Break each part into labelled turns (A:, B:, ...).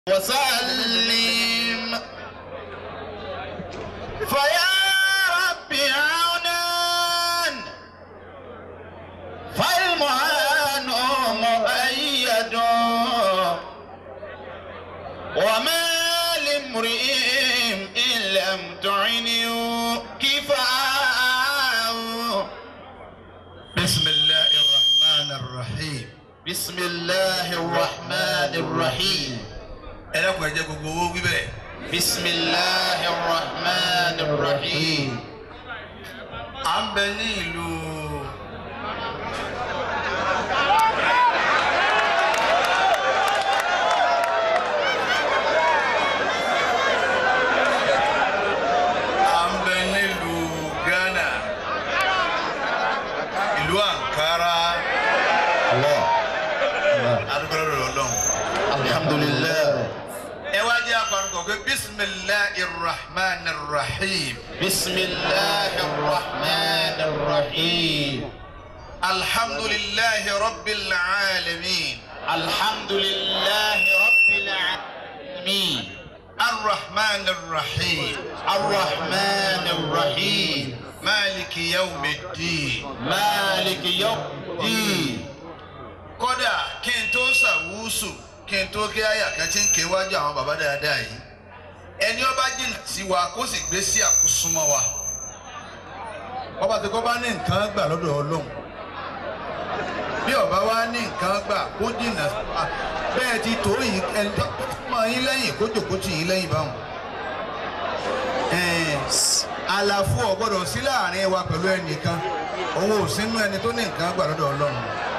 A: وسلم فيا رب عونا فالمعان مؤيد وما لامرئ إن لم تعنه كفاء
B: بسم الله الرحمن الرحيم
A: بسم الله الرحمن الرحيم
B: ẹ dákun ẹ jẹ́ gbogbo owó wíbẹ̀
A: بسم الله الرحمن الرحيم
B: à ń bẹ ní ìlú à ń bẹ nílùú Ghana ìlú Ankara
A: الله
B: adúgbò lọ́dọ̀ Ọlọ́run.
A: الحمد لله
B: ẹ wá jẹ́ àpàrọ̀ pé bisimilahi rahman rahim
A: بسم الله الرحمن الرحيم
B: alhamdulilahi rabbil alamin
A: الحمد لله رب العالمين
B: arrahman rahim
A: الرحمن الرحيم
B: maliki yawmiddin.
A: مالك يوم الدين
B: kódà kí n tó ṣàwùsù kí n tó kí àyà kan tí ń ké wájú àwọn bàbá dáadáa yìí ẹni ọba jìnnà sí wa kó sì gbé sí àkúsúmọ́ wa ọba tí kò bá ní nǹkan gbà lọ́dọ̀ ọlọ́run bí ọba wa ní nǹkan gbà kó jìnnà sí wa bẹ́ẹ̀ ti tó yìí ẹni tó mọ yín lẹ́yìn kó jòkó tì yín lẹ́yìn báwọn. Ẹ̀ẹ́n, àlàfo ò gbọ́dọ̀ sí láàrin wa pẹ̀lú ẹnìkan òun ò sínú ẹni tó ní nǹkan gbà lọ́dọ̀ ọlọ́run.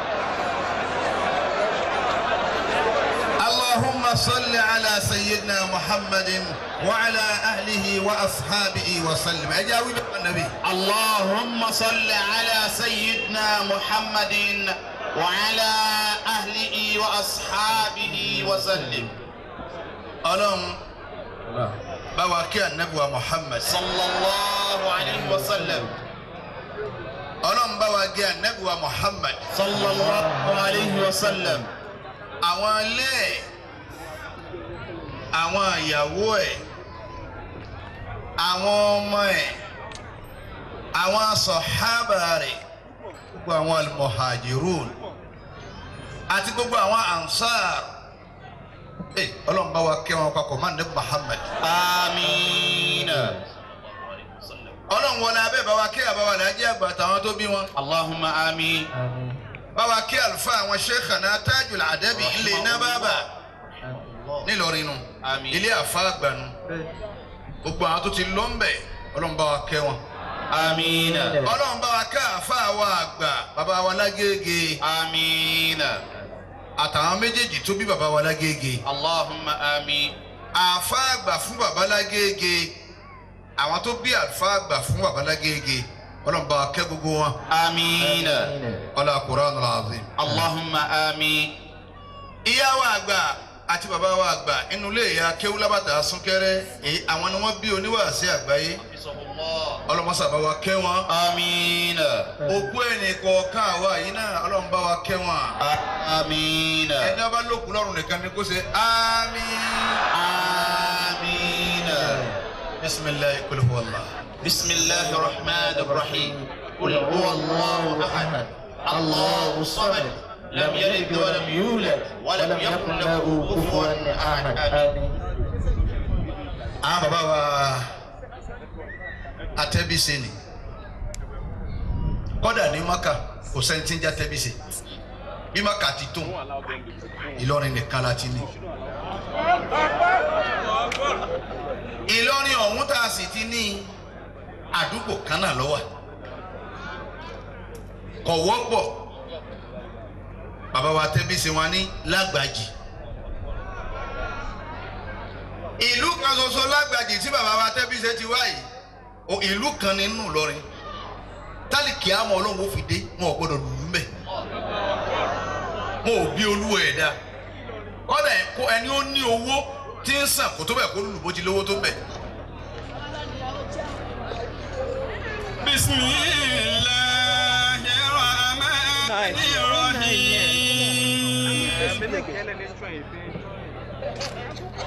B: اللهم صل على سيدنا محمد وعلى اهله واصحابه وسلم اجاوب النبي
A: اللهم صل على سيدنا محمد وعلى أهله وأصحابه وسلم
B: ọlọ́run bá wa kí anabi wa muhammad
A: صلى الله عليه وسلم
B: ọlọ́run bá wa kí anabi wa muhammad
A: صلى الله عليه وسلم
B: àwọn ilé ẹ̀ àwọn ìyàwó ẹ̀ àwọn ọmọ ẹ̀ àwọn sọ̀hábà rẹ̀ gbogbo àwọn almuhajirun àti gbogbo àwọn ansar ẹ ọlọ́run bá wa kẹ́ wọn papọ̀ máa ní muhammad
A: آمين
B: ọlọ́run wọlé abẹ́ bá wa kẹ́ àbáwá làájẹ́ àgbà àtàwọn tó bí wọn
A: اللهم آمين
B: bá wa kẹ́ àlùfáà àwọn sheikhana tajul adabi ilé iná bábà nílọrin nù
A: Àmín.
B: ilé àfa àgbànú gbogbo àwọn tó ti lọ ń bẹ̀ ọlọ́run bá wa kẹ́ wọn
A: آمين
B: ọlọ́run bá wa kẹ́ àfa àwọn àgbà bàbá wa lágége
A: آمين
B: àtàwọn méjèèjì tó bí bàbá wa lágége
A: اللهم آمين
B: àfa àgbà fún bàbá lágége àwọn tó bí àfa àgbà fún bàbá lágége ọlọ́run bá wa kẹ́ gbogbo wọn
A: آمين
B: ọlọ́run Qur'anul azim.
A: اللهم آمين
B: ìyá wa àgbà àti bàbá wa àgbà inú ilé ìyá kéwúlábàtà súnkẹrẹ èyí àwọn ni wọn bí oníwàásí àgbáyé ọlọmọsàbá wa kẹ́ wọn
A: آمين
B: òkú ẹnì kọ̀ọ̀kan àwa yìí náà ọlọmọba wa kẹ́ wọn
A: آمين
B: ẹni ọba lókun lọ́rùn nìkan ni kó ṣe àmín
A: آمين
B: bisimilayi kul huwallah
A: بسم الله الرحمن الرحيم قل هو الله أحد الله الصمد لم يلد ولم يولد ولم يكن له كفوا أحد آمين
B: àwọn bàbá wa atẹ́bíṣe ni kọ́dà ní maka kò sẹ́ni tí ń jẹ́ atẹ́bíṣe bí maka ti tó Ìlọrin nìkan la ti ní. Ìlọrin ọ̀hún tá a sì ti ní àdúgbò kan náà ló wà kò wọ́pọ̀ bàbá wa atẹ́bíṣe wọn ní lágbàjì ìlú kan ṣoṣo lágbàjì tí bàbá wa tẹ́bíṣe ti wá yìí o ìlú kan nínú Ìlọrin tálíkì àmọ́ ọlọ́run ó fi dé wọn ò gbọ́dọ̀ lùlù mẹ́ wọn ò bí olúwa ẹ̀ dá kọ́dà ẹ̀ kó ẹni ó ní owó tí ń sàn kó tó bẹ̀ kó lùlù bó ti lówó tó bẹ̀.
A: بسم الله الرحمن الرحيم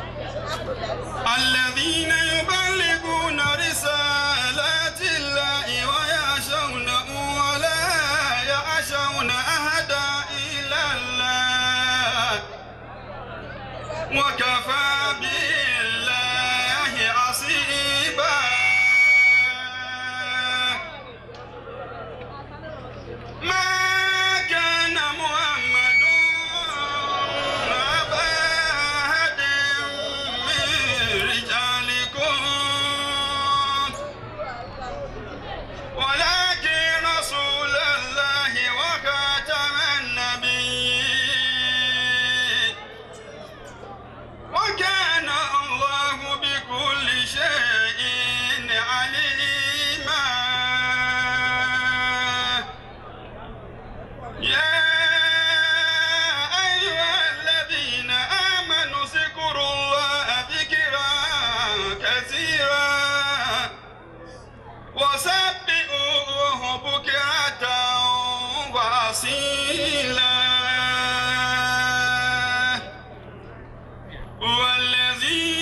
C: وكفى بالله حسيبا ما كان محمد أبا أحد من رجالكم ولكن رسول الله وخاتم النبيين وكان الله بكل شيء عليما يا أيها الذين آمنوا اذكروا الله ذكرا كثيرا وسبئوه بكرة وأصيلا والذي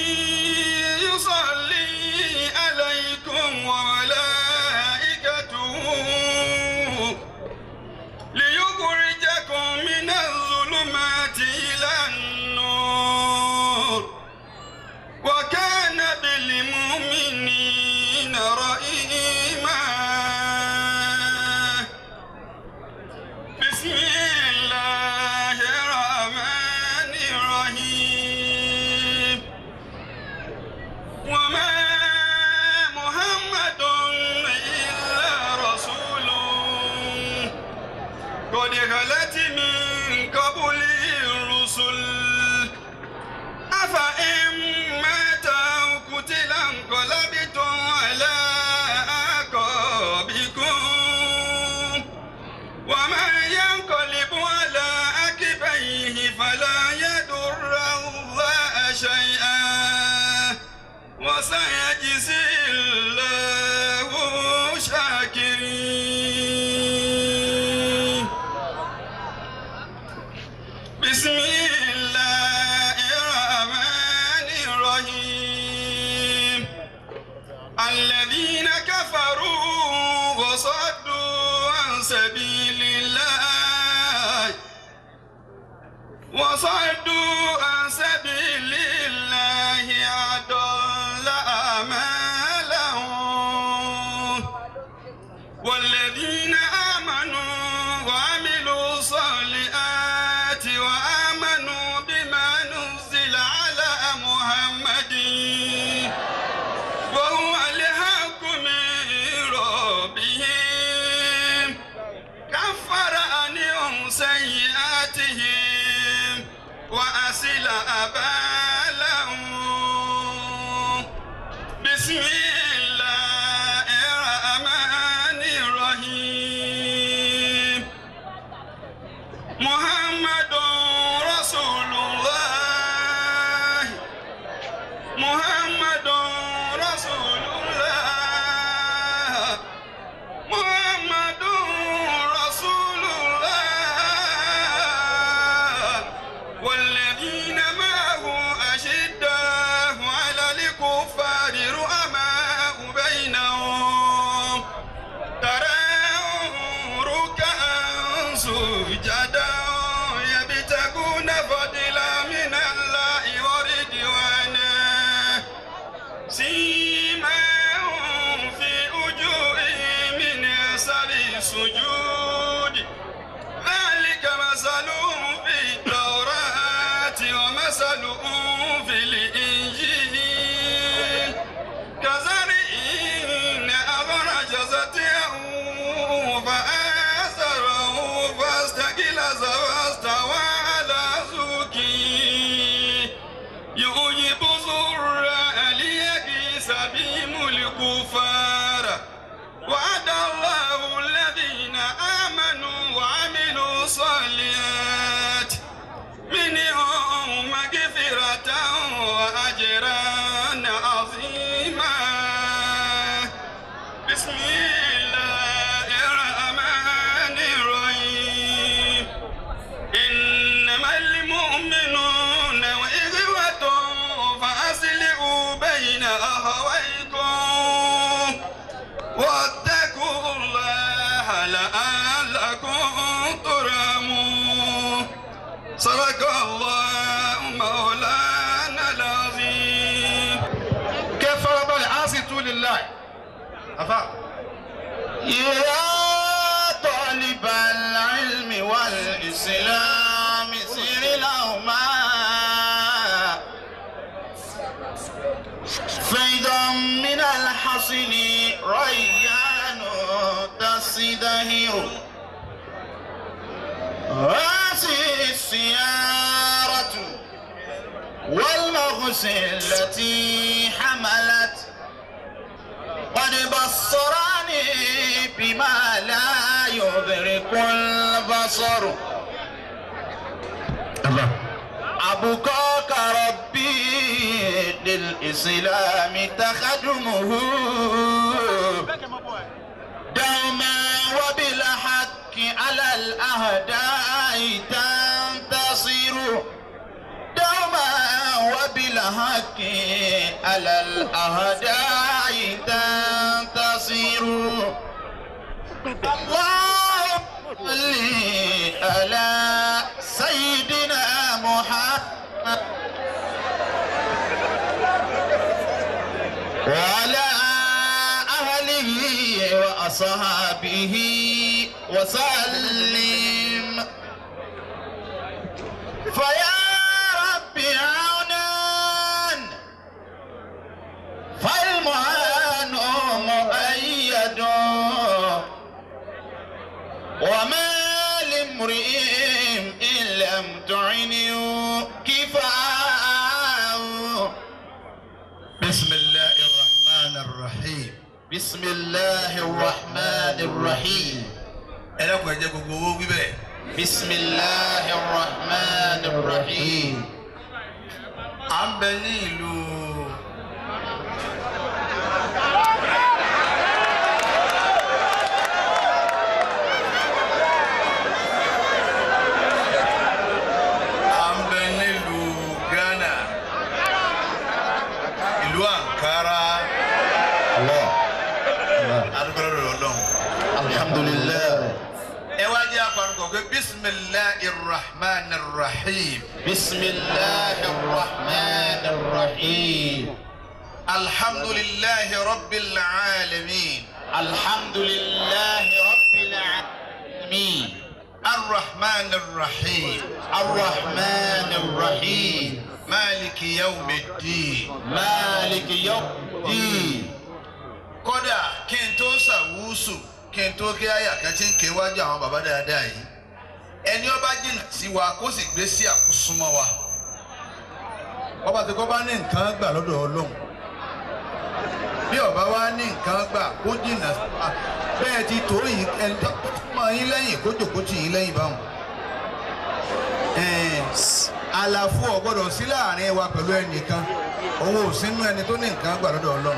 C: يصلي عليكم وملائكته ليخرجكم من الظلمات إلى النور وكان بالمؤمنين رحيما بسم الله الرحمن الرحيم وما محمد إلا رسول قد خلت من قبله الرسل أفإن مات أو قتل انقلبتم على أعقابكم ومن ينقلب على عقبيه فلا يضر الله شيئا وسيجزي الله شاكرين بسم الله الرحمن الرحيم الذين كفروا وصدوا عن سبيل الله وصدوا عن سبيل الله أضل أعمالهم والذين آمنوا وعملوا الصالحات وآمنوا بما نزل على محمد وهو الحق من ربهم كفر عنهم سيئاتهم وأسل أبالهم بسم الله الرحمن الرحيم محمد رسول الله محمد رسول الله محمد رسول الله والذين معه أشداء على الكفار رؤماء بينهم تراهم ركعا سجدا يبتغون فضلا من الله ورضوانا سيماهم في وجوههم من اثر السجود ذلك مثلهم في التوراة ومثلهم في الإنجيل كزرع أخرج زرعه فآزره فاستغلظ واستوى على سوقه يعجب الزراع ليغيظ بهم الكفار وعد الله الذين آمنوا وعملوا الصالحات منهم مغفرة وأجرا عظيما بسم الله الرحمن الرحيم إنما المؤمنون وإخوة فأصلحوا بين أخويكم واتقوا الله لعلكم ترحمون صدق الله مولانا
B: afa.
A: يا طالب العلم والإسلام سر لهما فيضا من الحصن ريان تزدهر هذه السيارة والمغز التي حملت قد بصرني بما لا يدرك البصر أبقاك ربي للإسلام تخدمه دوما وبالحق على الأهداء تنتصر دوما وبالحق على الأهداء تنتصر اللهم صل على سيدنا محمد وعلى أهله وأصحابه وسلم فيا رب عونا فالمعان مؤيد وما لامرئ إن لم تعنه كفاء
B: بسم الله الرحمن الرحيم.
A: بسم الله الرحمن الرحيم
B: ẹ dákun ẹ jẹ́ gbogbo owó wí bẹ́ẹ̀.
A: بسم الله الرحمن الرحيم
B: à ń bẹ ní ìlú. à ń bẹ nílùú Ghana ìlú Ankara
A: الله
B: adúgbò lọ́dọ̀ Ọlọ́run.
A: الحمد لله
B: ẹ wá jẹ́ àpàrọ̀ pé bisimilahi rahman rahim
A: بسم الله الرحمن الرحيم
B: alhamdulilahi rabbil alamin
A: الحمد لله رب العالمين
B: arrahman rahim
A: الرحمن الرحيم
B: maliki yawmiddin.
A: مالك يوم الدين
B: kódà kí n tó ṣàwùsù kí n tó kí àyà kan tí ń ké wájú àwọn bàbá dáadáa yìí ẹni ọba jìnnà sí wa kó sì gbé sí àkúsúmọ́ wa ọba tí kò bá ní nǹkan gbà lọ́dọ̀ ọlọ́run bí ọba wa ní nǹkan gbà kó jìnnà sí wa bẹ́ẹ̀ ti tó yìí ẹni tó mọ yín lẹ́yìn kó jòkó tì yín lẹ́yìn báwọn. Ẹ̀ẹ́n, àlàfo ò gbọ́dọ̀ sí láàrin wa pẹ̀lú ẹnìkan òun ò sínú ẹni tó ní nǹkan gbà lọ́dọ̀ ọlọ́run.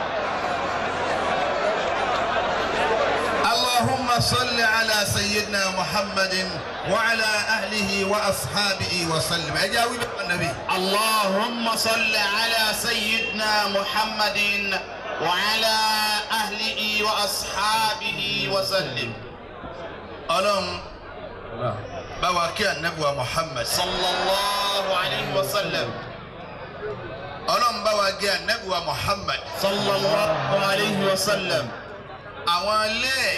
B: اللهم صل على سيدنا محمد وعلى أهله وأصحابه وسلم أجاوب النبي
A: اللهم صل على سيدنا محمد وعلى أهله وأصحابه وسلم
B: ألم بواكي النبوة محمد
A: صلى الله عليه وسلم
B: ألم بواكي النبوة محمد
A: صلى الله عليه وسلم
B: àwọn ilé ẹ̀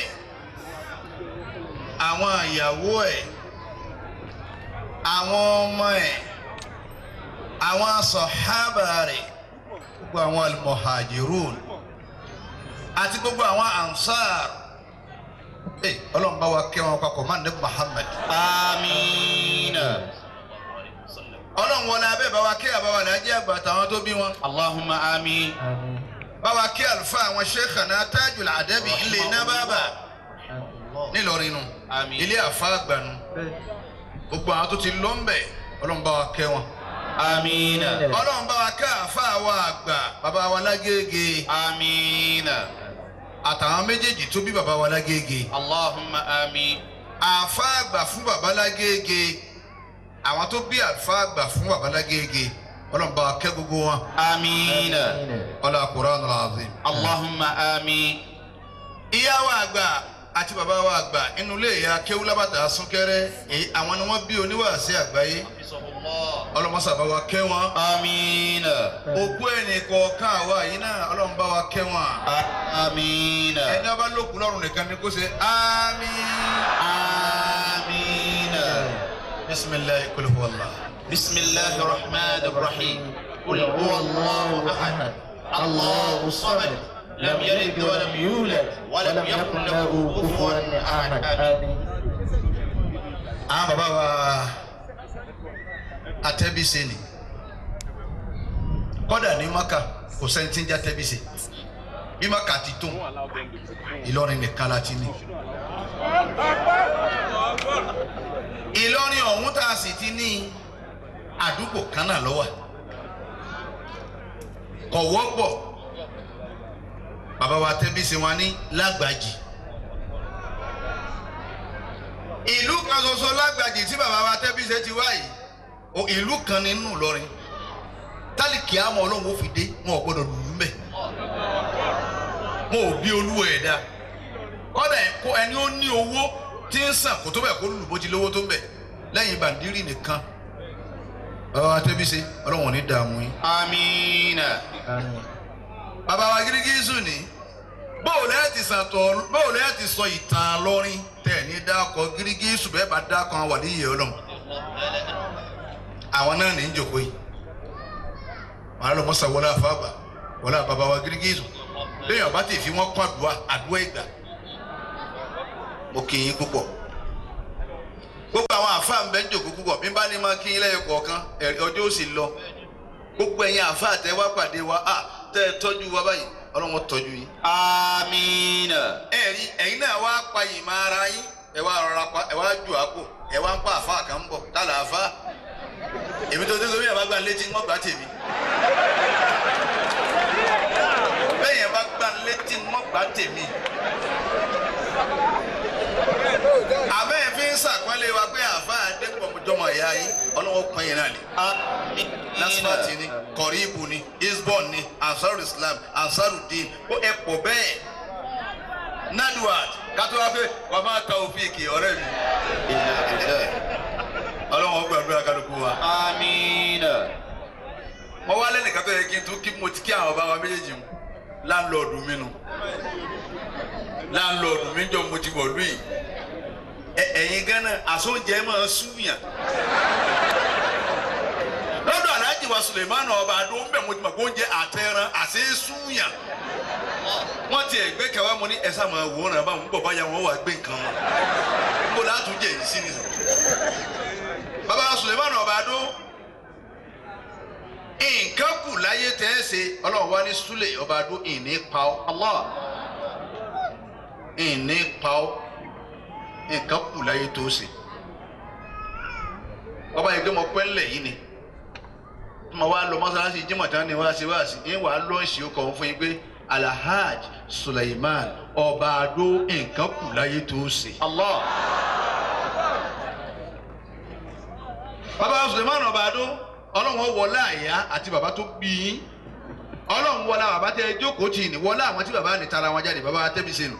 B: àwọn ìyàwó ẹ̀ àwọn ọmọ ẹ̀ àwọn sọ̀hábà rẹ̀ gbogbo àwọn almuhajirun àti gbogbo àwọn ansar ẹ ọlọ́run bá wa kẹ́ wọn papọ̀ máa ní muhammad
A: آمين
B: ọlọ́run wọlé abẹ́ bá wa kẹ́ àbáwá làájẹ́ àgbà àtàwọn tó bí wọn
A: اللهم آمين
B: bá wa kẹ́ àlùfáà àwọn sheikhana tajul adabi ilé iná bábà nílọrin nu
A: Àmín.
B: ilé àfa àgbànú gbogbo àwọn tó ti lọ ń bẹ ọlọ́run bá wa kẹ́ wọn
A: آمين
B: ọlọ́run bá wa kẹ́ àfa àwa àgbà bàbá wa lágége
A: آمين
B: àtàwọn méjèèjì tó bí bàbá wa lágége
A: اللهم آمين
B: àfa àgbà fún bàbá lágége àwọn tó bí àfa àgbà fún bàbá lágége ọlọ́run bá wa kẹ́ gbogbo wọn
A: آمين
B: ọlọ́run Al-Qur'anul Azim.
A: اللهم آمين
B: ìyá wa àgbà àti bàbá wa àgbà inú ilé ìyá kéwúlábàtà súnkẹrẹ èyí àwọn ni wọn bí oníwàásí àgbáyé ọlọ́mọsà bá wa kẹ́ wọn.
A: آمين
B: òkú ẹnì kọ̀ọ̀kan àwa yìí náà ọlọ́run bá wa kẹ́ wọn.
A: آمين
B: ẹni ọba lókun lọ́rùn nìkan ni kó ṣe àmín.
A: آمين
B: bisimilayi kul huwa Allah.
A: بسم الله الرحمن الرحيم قل هو الله أحد الله الصمد لم يلد ولم يولد ولم يكن له كفوا أحد آمين
B: àwọn bàbá wa atẹ́bíṣe ni kọ́dà ní maka kò sẹ́ni tí ń jẹ́ atẹ́bíṣe bí maka ti tó ìlọrin nìkan la ti ní. ìlọrin ọ̀hún tá a sì ti ní àdúgbò kan náà lọ́wọ́ kò wọ́pọ̀ bàbá wa atẹ́bíṣe wọn ní lágbàjì ìlú kan ṣoṣo lágbàjì tí bàbá wa tẹ́bíṣe ti wá yìí o ìlú kan nínú Ìlọrin tálíkì àmọ́ ọlọ́run ó fi dé wọn ò gbọ́dọ̀ lù ú mẹ́ wọn ò bí olúwa ẹ̀ dá kọ́dà ẹ̀kọ́ ẹni ó ní owó tí ń sàn kó tó bẹ̀ kó lù bó ti lówó tó ń bẹ̀ lẹ́yìn bàndírì nìkan bàbá wa tẹ́bíṣe ọlọ́run ò ní dààmú yín.
A: آمين
B: bàbá wa gírígísù ni bóòlù ẹ̀ ti sàtọ̀ bóòlù ẹ̀ ti sọ ìtàn lọ́rin tẹ̀ ní dákọ̀ gírígísù bẹ́ẹ̀ bá dákọ̀ àwọn wàlíyé ọlọ́run àwọn náà ní í jòkó yìí màá lọ mọ́sá wọlé àfàgbà wọlé àbàbà wa gírígísù lẹ́yìn ọba tí ì fi wọ́n kọ́ àdúrà àdúrà ìgbà mo kì í púpọ̀ gbogbo àwọn àfáà ń bẹ ń jòkó púpọ̀ bí n bá ní máa kí yín lẹ́yìn kọ̀ọ̀kan ẹ̀rí ọjọ́ ó sì lọ gbogbo ẹ̀yin àfáà tẹ wá pàdé wa à tẹ́ ẹ tọ́jú wa báyìí ọlọ́run tọ́jú yín
A: آمين
B: ẹ̀rí ẹ̀yin náà wá pa ìmọ̀ ara yín ẹ wá rọra pa ẹ wá ju àpò ẹ wá ń pa àfa kan bọ̀ tálà àfa èmi tó dé sórí ẹ̀ bá gbà létí wọ́n gbà tèmi bẹ́ẹ̀ yẹn bá gbà létí wọ́n gbà tèmi àbẹ́ ẹ̀ fi ń sàpọ́nlé wa pé àfa àdépọ̀mọjọmọ ìyá yín ọlọ́wọ́ pọ́n yẹn náà lè
A: آمين
B: nasfati ni kọ̀ríbù ni isbon ni ansaru islam ansaru din ó ẹ pọ̀ bẹ́ẹ̀ nadwad kátó wá pé wàá máa ta òfìkì ọ̀rẹ́ mi ọlọ́wọ́n gbàdúrà kálukú wa.
A: آمين
B: mo wá lẹ́nìkan tó yẹ kí n tún kí mo ti kí àwọn bàbá méjèèjì mu láńlọ́ọ̀dù mi nu láńlọ́ọ̀dù mi jọ mo ti wọ̀ lù yìí Ẹ- ẹ̀yin gánà àsóúnjẹ máa súnyàn lọ́dọ̀ aláàjì wa sulemanu ọba adó ń bẹ̀ mo ti mọ̀ pé oúnjẹ àtẹran àti súnyàn wọ́n ti ẹ̀ gbé kẹwàá mo ní ẹ sáà máa wò ó ràn báwọn ń bọ̀ báyà wọn wà gbé nǹkan wọn mo látúnjẹ yìí sí nìyẹn bàbá wa sulemanu ọba adó nǹkan kù láyé tẹ́ ẹ ṣe ọlọ́run wá ní súlẹ̀ ọba adó ìní pa ọ́ Allah ìní pa ọ́ nǹkan kù láyé tó ṣe ọba yìí pé mo pẹ́ ńlẹ̀ yìí ni tí mo wá lọ mọ́sálásí Jímọ̀ tán ni wá sí wá sí yín wàá lọ́ọ̀ṣì ó kọ̀ fún yín pé Alhaj Suleiman ọba adó nǹkan kù láyé tó ṣe.
A: الله
B: bàbá Suleiman ọba adó ọlọ́run wọlé àyà àti bàbá tó bí yín ọlọ́run wọlé bàbá tẹ jókòó tì ní wọlé àwọn tí bàbá ní tara wọn jáde bàbá tẹ́bi sínú.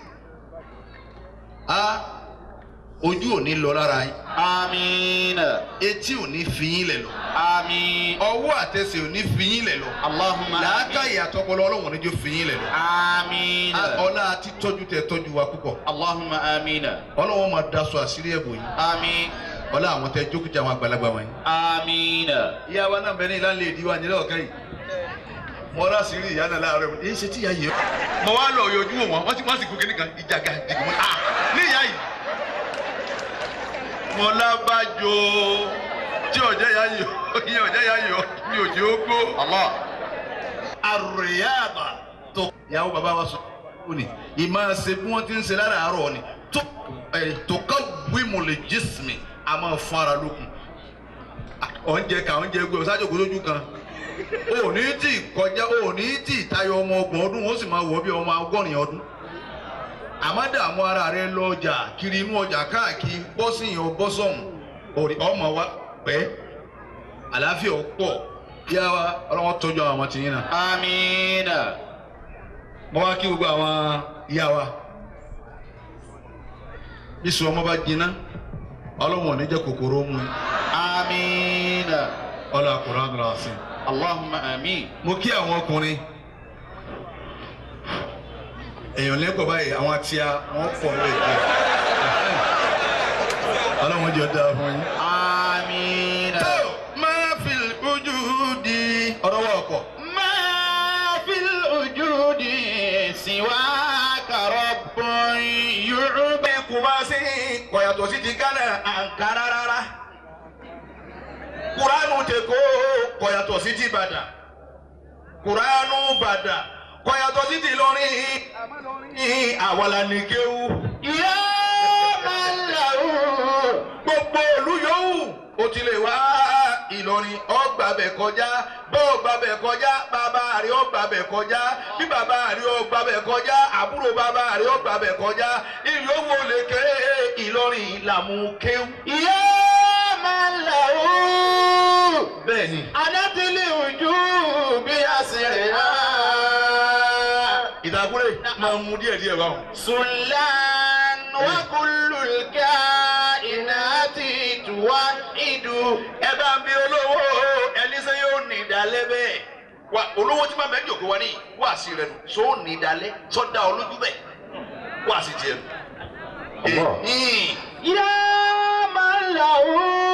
B: a ojú ò ní lọ lára yín
A: آمين
B: etí ò ní fi yín lẹ̀ lọ
A: آمين
B: ọwọ́ àtẹsẹ̀ ò ní fi yín lẹ̀ lọ
A: اللهم
B: làákàyè àtọpọlọ ọlọ́run níjó fi yín lẹ̀ lọ.
A: آمين
B: ọlá àti tọ́jú tẹ tọ́jú wa púpọ̀
A: اللهم آمين
B: ọlọ́run máa daṣọ àṣírí ẹ̀bùn yìí
A: آمين
B: ọlá àwọn tẹ jókòó jẹ àwọn àgbàlagbà wọ̀nyí.
A: آمين
B: ìyá wa náà bẹ ní ìlànà èdè wa nílẹ̀ ọ̀kan yìí mo rà sí rí ìyá náà láàárọ̀ mi èyí ṣe tí ìyá yìí. mo wá lọ yọjú wọn wọn sì wọn sì kú kíní kan ìjàgà jìgì wọn à ní ìyá yìí. mo lábàjọ tí ọjà yá yìí ìyá ọjà yá yìí mi ò jẹ́ ó gbó.
A: الله
B: àrùyáàbà tó. ìyàwó bàbá wa sọ ó ní ìmáa ṣe bí wọ́n ti ń ṣe láràárọ̀ ni tó ẹ̀ tó ká wímù lè jísìmì a máa fún ara lókun. oúnjẹ ká oúnjẹ gbé ọ̀sájò kó lójú kan o ní tí kọjá o ní tí tayọ ọmọ ọgbọ̀n ọdún ó sì máa wọ bí ọmọ ọgọ́rin ọdún àmọ́ dààmú ara rẹ lọ ọjà kiri inú ọjà káàkiri bọ́sìn ọ bọ́sọ̀hún òrì ọmọ wa pẹ́ àlàáfíà ó pọ̀ yá wa ọlọ́wọ́ tọ́jú àwọn ọmọ tìyín náà
A: آمين
B: mo wá kí gbogbo àwọn ìyá wa bí sọ ọmọ bá jiná ọlọ́wọ́n ò ní jẹ́ kòkòrò mú un.
A: آمين
B: ọlọ́ àkùrán ọ̀rọ̀ àṣìn.
A: اللهم آمين
B: mo kí àwọn ọkùnrin èèyàn lẹ́kọ̀ọ́ báyìí àwọn àti a wọ́n pọ̀ lẹ́kọ̀ọ́ ọlọ́run jọ dáa fún yín.
A: آمين
B: tó máa fi ojú di ọ̀rọ̀ wọ̀ ọ̀pọ̀.
A: ما في الوجود سواك رب يعبد
B: kò bá sí kọ̀yàtọ̀ sí ti gánà àǹkárá rárá kuranu tẹ kó kọ̀yàtọ̀ sí ti Ìbàdàn kuranu Ìbàdàn kọ̀yàtọ̀ sí ti Ìlọrin àwàlà nìkéwu
A: يا من له
B: gbogbo olú yòówù o ti lè wá Ìlọrin ọgbà bẹ̀ kọjá bọ́ ọgbà bẹ̀ kọjá bàbá rẹ̀ ọgbà bẹ̀ kọjá bí bàbá rẹ̀ ọgbà bẹ̀ kọjá àbúrò bàbá rẹ̀ ọgbà bẹ̀ kọjá ìlú owó lè ké Ìlọrin làmúkéwù.
A: يا من له
B: bẹ́ẹ̀ ni.
A: أنت الوجوب أسرها
B: ìdákúrẹ́ máa mú díẹ̀ díẹ̀ báwọn.
A: سلان وكل الكائنات توحد
B: ẹ bá ń bí olówó ẹni sẹ́ yóò ní ìdálẹ́ bẹ́ẹ̀. wa olówó tí máa bẹ́ẹ̀ jòkó wa ní wàásì rẹ̀ nù sọ ní ìdálẹ́ sọ́dá olójú bẹ́ẹ̀ wàásì tiẹ̀ nù.
A: Allah.
B: Ẹ̀hìn.
A: يا من له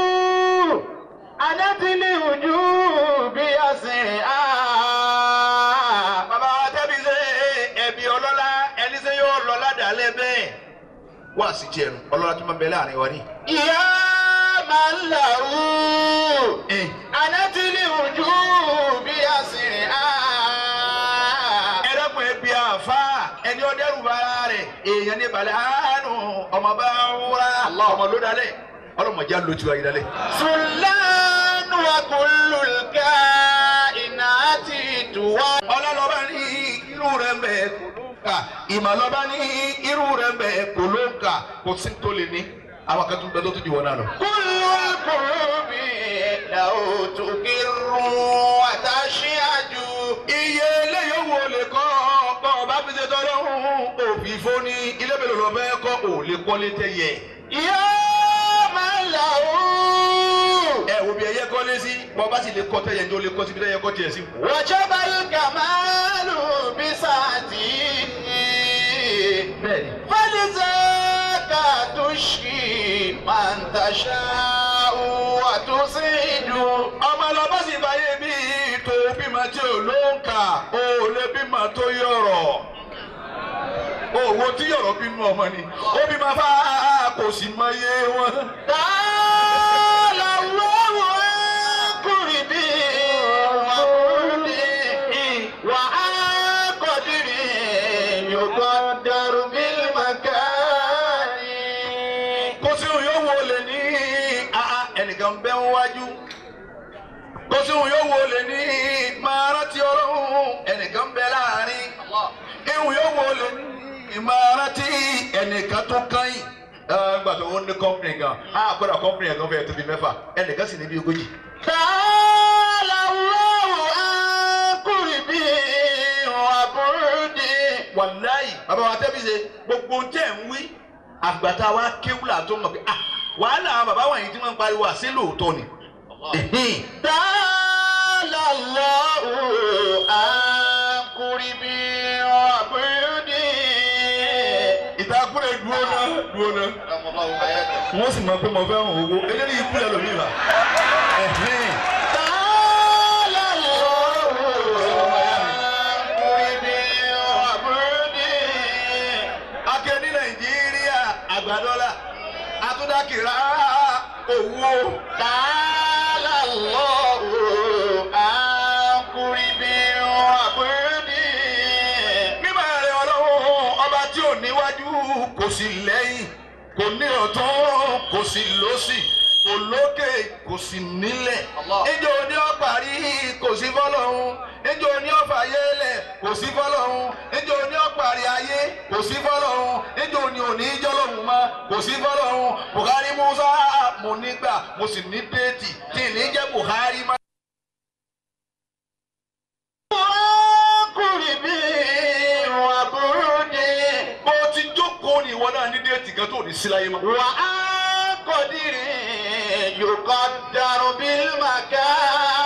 A: أنت الوجوب أسرها
B: bàbá wa tẹ́bi ṣe ẹ̀bí ọlọ́lá ẹni sẹ́ yóò lọ́lá dálẹ́ bẹ́ẹ̀ wàásì tiẹ̀ nù ọlọ́lá tí máa bẹ láàrin wa ní.
A: يا من له
B: Ẹ̀hìn.
A: أنت الوجوب أسرها
B: ẹ̀rọ̀pọ̀ ẹbí àfa ẹni ọdẹ́rù bara rẹ̀ èèyàn ní balẹ̀ àánú ọmọ bá ń wúra ọmọ ló dalẹ̀ ọlọ́mọdé ló ti wá yìí dalẹ̀.
A: سلان وكل الكائنات توحد
B: ọlọ́lọ́ba ní irú rẹ̀ ń bẹ kò ló ń kà ìmọ̀lọ́ba ní irú rẹ̀ ń bẹ kò ló ń kà kò sí tó lè ní àwọn kan tó ń bẹ tó tún jù wọn náà lọ.
A: كل القلوب لو تقر وتشهد
B: iye eléyìí owó lè kọ́ ọ̀pọ̀ ọba fi ṣe tọ́lọ́hún òfin fóní ilé mélòó lọ bẹ́ẹ̀ kọ́ ò lè kọ́lé tẹ́yẹ.
A: يا من له
B: ẹ wo bí ẹyẹ kọ́lé sí bọ́ bá sì lè kọ́ tẹ́yẹ ní o lè kọ́ síbi tẹ́yẹ kọ́ tiẹ̀ sí.
A: وجب الكمال بسعته
B: bẹ́ẹ̀ni.
A: فلذاك تشكي من تشاء وتصيد
B: ọmọ lọ́bọ̀ sì báyé bí tó bímọ tí ò ló ń kà ó lè bímọ tó yọ̀rọ̀ owó tí yọ̀rọ̀ bínú ọmọ ni ó bímọ fá kò sì mọ iye wọn.
A: قال الله عن قربي وقربي وعن قدري يقدر بالمكان
B: kò sí òun yóò wo lè ní àá ẹnìkan bẹ́ ń wájú kò sí òun yóò wo lè ní máa rántí ọlọ́run ẹnìkan bẹ́ láàrin ìhùn yóò wo lè ní máa rántí ẹnìkan tó kányìn gbà tó ń ní kọ́mpìnì gan á kọ́dà kọ́mpìnì yẹn gan fẹ́ẹ́ tóbi mẹ́fà ẹnìkan sì ní bí ogójì.
A: قال الله عن قربي وبعدي
B: wàláyì bàbá wa tẹ́bí ṣe gbogbo tẹ̀ ń wí àgbàtà wa kéwùlà tó mọ̀ pé ah wàhálà àwọn bàbá wọ̀nyí tí wọ́n ń pariwo àṣẹ lóòótọ́ ni. Ẹ̀hìn.
A: تعالى الله عن قربي وبعدي
B: ìtakùrẹ̀ dúró náà dúró náà wọ́n sì mọ̀ pé mo fẹ́ hàn owó eléyìí ikú lẹ́nu mi rà. Ẹ̀hìn.
A: تعالى الله عن قربي وبعدي
B: akẹ́ ní nàìjíríà àgbàdọ́là atúndákìrá owó.
A: تعالى الله عن قربي وبعدي
B: mímọ̀ rẹ̀ ọlọ́run ọba tí ò níwájú kò sí lẹ́yìn kò ní ọ̀tún kò sí lósì kò lókè kò sí nílẹ̀.
A: Allah.
B: ìjọ ní ó parí kò sí fọlọ́run ìjọ ní ó fàyẹ́lẹ̀ kò sí fọlọ́run ìjọ ní ó parí ayé kò sí fọlọ́run ìjọ ní òní jọlọ́run mọ́ kò sí fọlọ́run Buhari Musa mo nígbà mo sì ní déètì tí ì ní jẹ́ Buhari mọ́.
A: قربي وبعدي
B: bó ti jókòó ní ìwọ náà ní déètì kan tó ní sí láyé mọ́.
A: وعن قدري يقدر بالمكان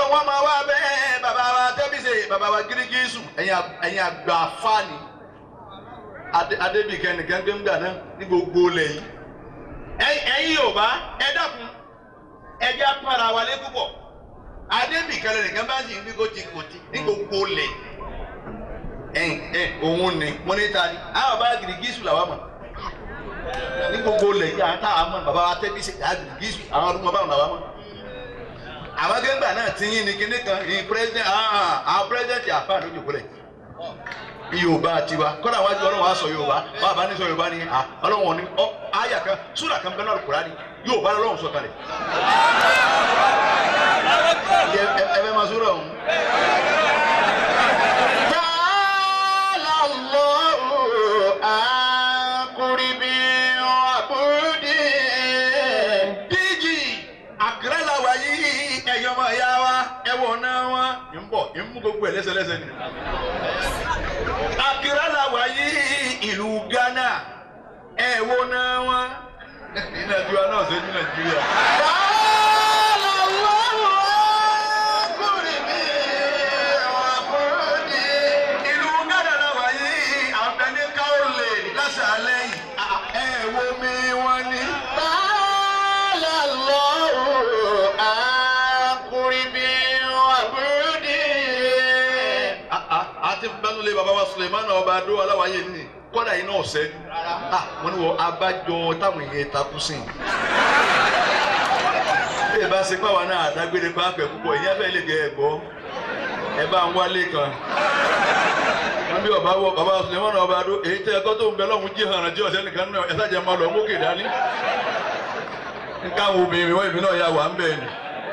B: wọn máa wá bẹ́ẹ̀ bàbá wa tẹ́bíṣe bàbá wa gírígísù ẹ̀yin àgbà fáàní adébíkẹ́ nìkan tó ń gbà náà ní gbogbo ilẹ̀ yìí ẹ̀yin yorùbá ẹ dákun ẹ jẹ́ apára wa lé púpọ̀ adébíkẹ́ nìkan bá sì ń bí kò ti kò ti ní gbogbo ilẹ̀ ẹ̀yìn ẹ̀ òun ni mo ní ta ni àwọn bàbá gírígísù làwọn mọ̀ ní gbogbo ilẹ̀ yìí àwọn táwọn mọ̀ bàbá wa tẹ́bíṣe gírígísù àwọn ọdún mọ̀ báwọn làwọn mọ̀ àwọn gẹ́gbà náà ti yín ni kíní kan ní president àwọn president àfa lójú kúlẹ̀ yorùbá tiwa kọ́dà wájú ọlọ́run wa sọ yorùbá wàá bá ní sọ yorùbá ni ọlọ́run ní ọ àyà kan súrà kan bẹ́ẹ̀ náà kúrá ni yorùbá lọ́run sọ kalẹ̀ ẹ ẹ bẹ́ẹ̀ ma súrà ọ̀hún.
A: Ta'ala Allahu an qurbi wa budi.
B: díjì àkàrà làwà yìí ẹ̀yọ́ ọmọ ìyá wa ẹ̀wọ̀n náà wọn. ń bọ̀ ń mú gbogbo ẹ̀ lẹ́sẹ̀lẹ́sẹ̀ ni. àkàrà làwà yìí ìlú Ghana ẹ̀wọ̀n náà wọn. ní nàìjíríà náà ṣe ní nàìjíríà.
A: Ta'ala Allahu an qurbi wa budi.
B: ìlú Ghana làwà yìí àbẹ̀ní káwọlẹ̀ lásàálẹ̀ yìí. ẹ̀wọ̀n mi wọn ni.
A: Ta'ala Allahu an qurbi wa budi.
B: àti bẹ́nulẹ̀ baba wa Suleiman ọba adó aláwáyé ni kọ́dà yìí náà sẹ́ni wọ́n ní wọ́n abájọ táwọn èèyàn takú sí i. bí ẹ bá ṣe pàwọn náà àdágbére bá pẹ̀ púpọ̀ ìyá bẹ́ẹ̀ lè gẹ ẹ gbọ́ ẹ bá ń wálé kan. wọ́n bí ọba wọ baba Suleiman ọba adó èyí tẹ́ ẹ̀kọ́ tó ń bẹ lọ́hùn jí hàn jí ọ̀sẹ̀ nìkan náà ẹ̀sà jẹ́ máa lọ mókè dání. nǹkan àwọn obìnrin wọ́n ìbí náà yà wà ń bẹ̀ ni.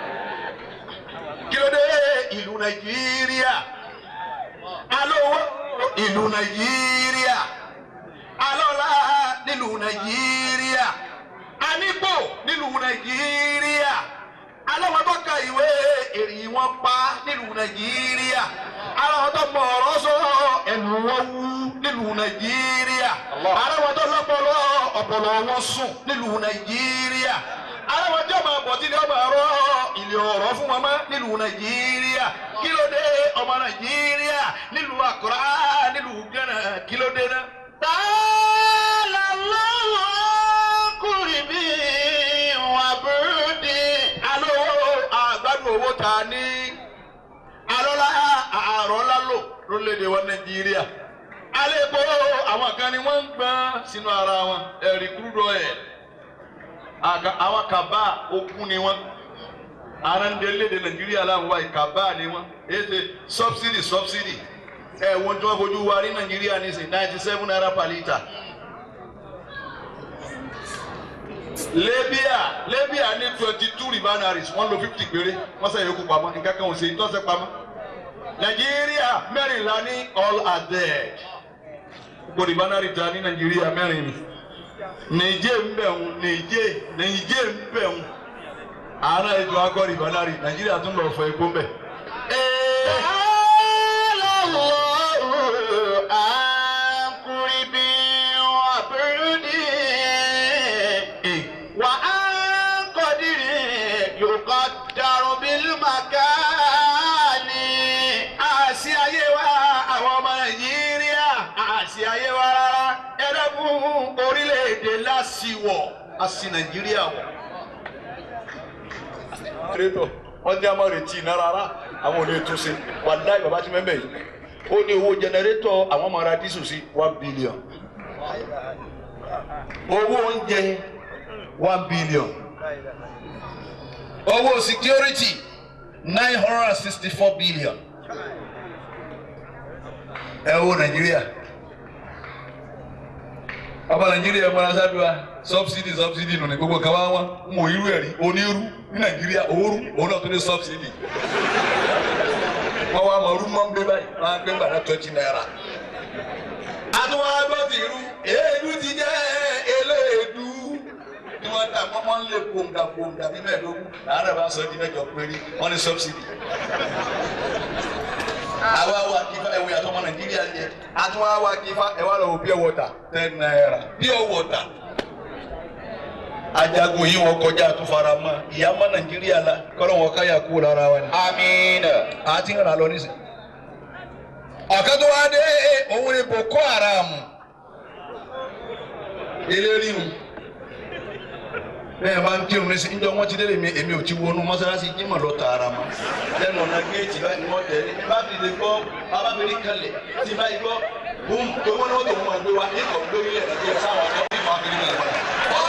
B: kí ló dé ìlú Nàìjíríà alówó ìlú nàìjíríà alọ́lá nílùú nàìjíríà anípò nílùú nàìjíríà aláwọ̀ tó ka ìwé èrì wọn pa nílùú nàìjíríà aláwọ̀ tó mọ̀ ọ̀rọ̀ sọ ẹnu wọn wú nílùú nàìjíríà aláwọ̀ tó lọ́pọ̀lọ́ ọ̀pọ̀lọ́ wọn sùn nílùú nàìjíríà aláwọ̀ tó máa bọ̀ tí ni wọ́n máa rọ ilé ọ̀rọ̀ fún wọn mọ́ nílùú nàìjíríà kí ló dé ọmọ nàìjíríà nílùú àkùrá nílùú gánà kí ló dé náà.
A: Ta'ala Allahu an qurbi wa budi.
B: alo àgbàdo owó ta ní alọ́lá àrọ́lá lò lórílẹ̀‐èdè wa nàìjíríà alẹ́kọ̀ọ́ àwọn kan ni wọ́n ń gbọ́n sínú ara wọn ẹ̀rí kúrúdọ̀ ẹ̀ àwọn kaba okun ni wọ́n ara ń délé-èdè nàìjíríà láwọn wáyé kaba ni wọ́n èsè subsidy subsidy ẹ̀ wọ́n tí wọ́n fojú wa ní nàìjíríà ní sìn ninety seven naira per litre. Libya Libya ní twenty two refineries wọ́n lo fifty péré wọ́n sẹ́yìn yòókù pamọ́ nǹkan kan ò sí tọ́sẹ̀ pamọ́. Nàìjíríà mẹ́rìnlá ní all are dead. Gbogbo refinery ta ní Nàìjíríà mẹ́rin ni. Nìjẹ́ ń bẹ̀ ń Nìjẹ́ Nìjẹ́ ń bẹ̀ ń. Àárọ̀ ètò akọ refinery Nàìjíríà tún lọ fọ epo ń bẹ̀.
A: Ta'ala Allahu an qurbi wa budi. Wa an qadri yuqaddaru bil makani.
B: Àṣì ayé wa àwọn ọmọ Nàìjíríà àṣì ayé wa rárá ẹlẹ́kùn orílẹ̀-èdè lásìwọ̀ àṣì Nàìjíríà wọ̀. Rétọ̀ wọ́n ní a máa retí iná rárá àwọn ò lè tún ṣe wàláì bàbá tí mẹ́mẹ́ yìí ó ní owó jẹnẹrétọ̀ àwọn máa ra dísù sí one billion owó oúnjẹ one billion owó security nine hundred and sixty four billion ẹ wo nàìjíríà ọba nàìjíríà mọ́ra sábẹ́wá subsidy subsidy nù ní gbogbo kan wá wọn mọ irú ẹ̀ rí onírú ní nàìjíríà òórù òun náà tó ní subsidy wọ́n wá mọ ọdún mọ́ ń gbé báyìí wọ́n á gbé gbàdá twenty naira. àtúwọ́n agbọ́ ti rú èédú ti jẹ́ eléèdú tí wọ́n ta wọ́n wọ́n lé gbòǹgà gbòǹgà ní mẹ́ẹ̀ẹ́dógún làárẹ̀ bá sọ di mẹ́jọ péré wọ́n ní subsidy. àwa wa kífa ẹ̀wọ̀ yàtọ̀ ọmọ nàìjíríà jẹ àtúwọ́n wa kífa ẹ̀wọ̀ lọ wò pure water ten naira pure water ajagun yìí wọn kọjá tó fara mọ́ ìyá mọ́ nàìjíríà la kọ́lọ́ wọn káyà kú lára wa ni.
A: Amina.
B: a ti ń rà lọ nísìn. ọ̀kan tó wá dé òun ni boko haram eléri mu bẹ́ẹ̀ máa ń kírun ní sí njọ́ wọ́n ti délé mi èmi ò ti wọnú mọ́sálásí jímọ̀ lọ tààrà mọ́ lẹ́nu ọ̀nà géètì báyìí ni wọ́n tẹ̀ ní bá fi lè gbọ́ abáfẹ́rí kalẹ̀ tí báyìí gbọ́ bùn tó wọ́n ní wọ́n tó wọ́n máa gbé wa ní kọ̀ gbé ilẹ̀ nàìjíríà sáwọn ọ̀dọ́ bí wọ́n fi ní kalẹ̀ padà.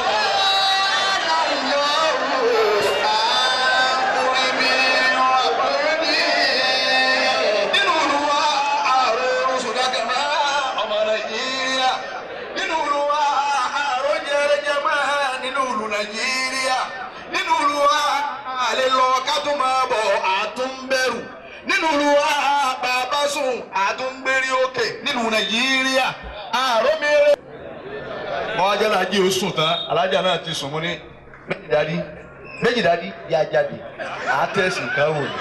B: nínú olúwa ààrẹ oṣù dàgàmá ọmọ nàìjíríà nínú olúwa ààrẹ jẹrẹjẹmá nínú olú nàìjíríà nínú olúwa àlè lọ ká tó máa bọ̀ àtúnbẹ̀rù nínú olúwa bàbá sùn àtúngbérí òkè nínú nàìjíríà ààrẹ mìíràn. wọ́n á jẹ́ alájí ó sùn tán alájà náà ti sùn mú ní méjì dádí méjì dádí yá jáde àtẹ̀sí káwò ni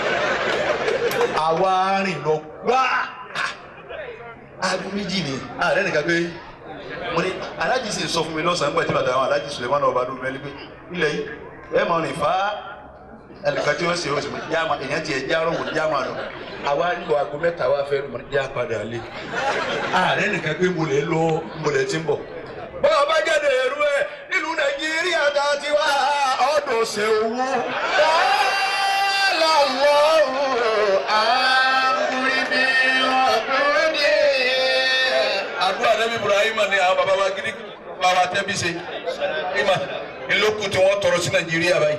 B: àwa rìn lọ gbá aago méjì ni ààrẹ nìkan pé mo ní alájí sì sọ fún mi lọ́sàn-án pẹ̀lú bàtà àwọn alájí Suleiman ọba dùn mẹ́lí pé ilẹ̀ yìí ẹ máa rìn fá ẹnìkan tí wọ́n ṣe oṣù jáàmà èèyàn tiẹ̀ já ọ̀rọ̀ wò jáàmà lọ àwa nílò aago mẹ́ta wa fẹ́ lùmọ̀ já padà lé ààrẹ nìkan pé mo lè lọ mo lè ti ń bọ̀ bọ́ọ̀ bá jáde èrú ẹ̀ nílùú Nàìjíríà tá a ti wá ọ̀dọ̀ ṣe owó àdúrà nẹ́bí Ibrahima ni àwọn baba wa gidi baba tẹ́bí ṣe ima ìlókù tí wọ́n tọrọ sí Nàìjíríà báyìí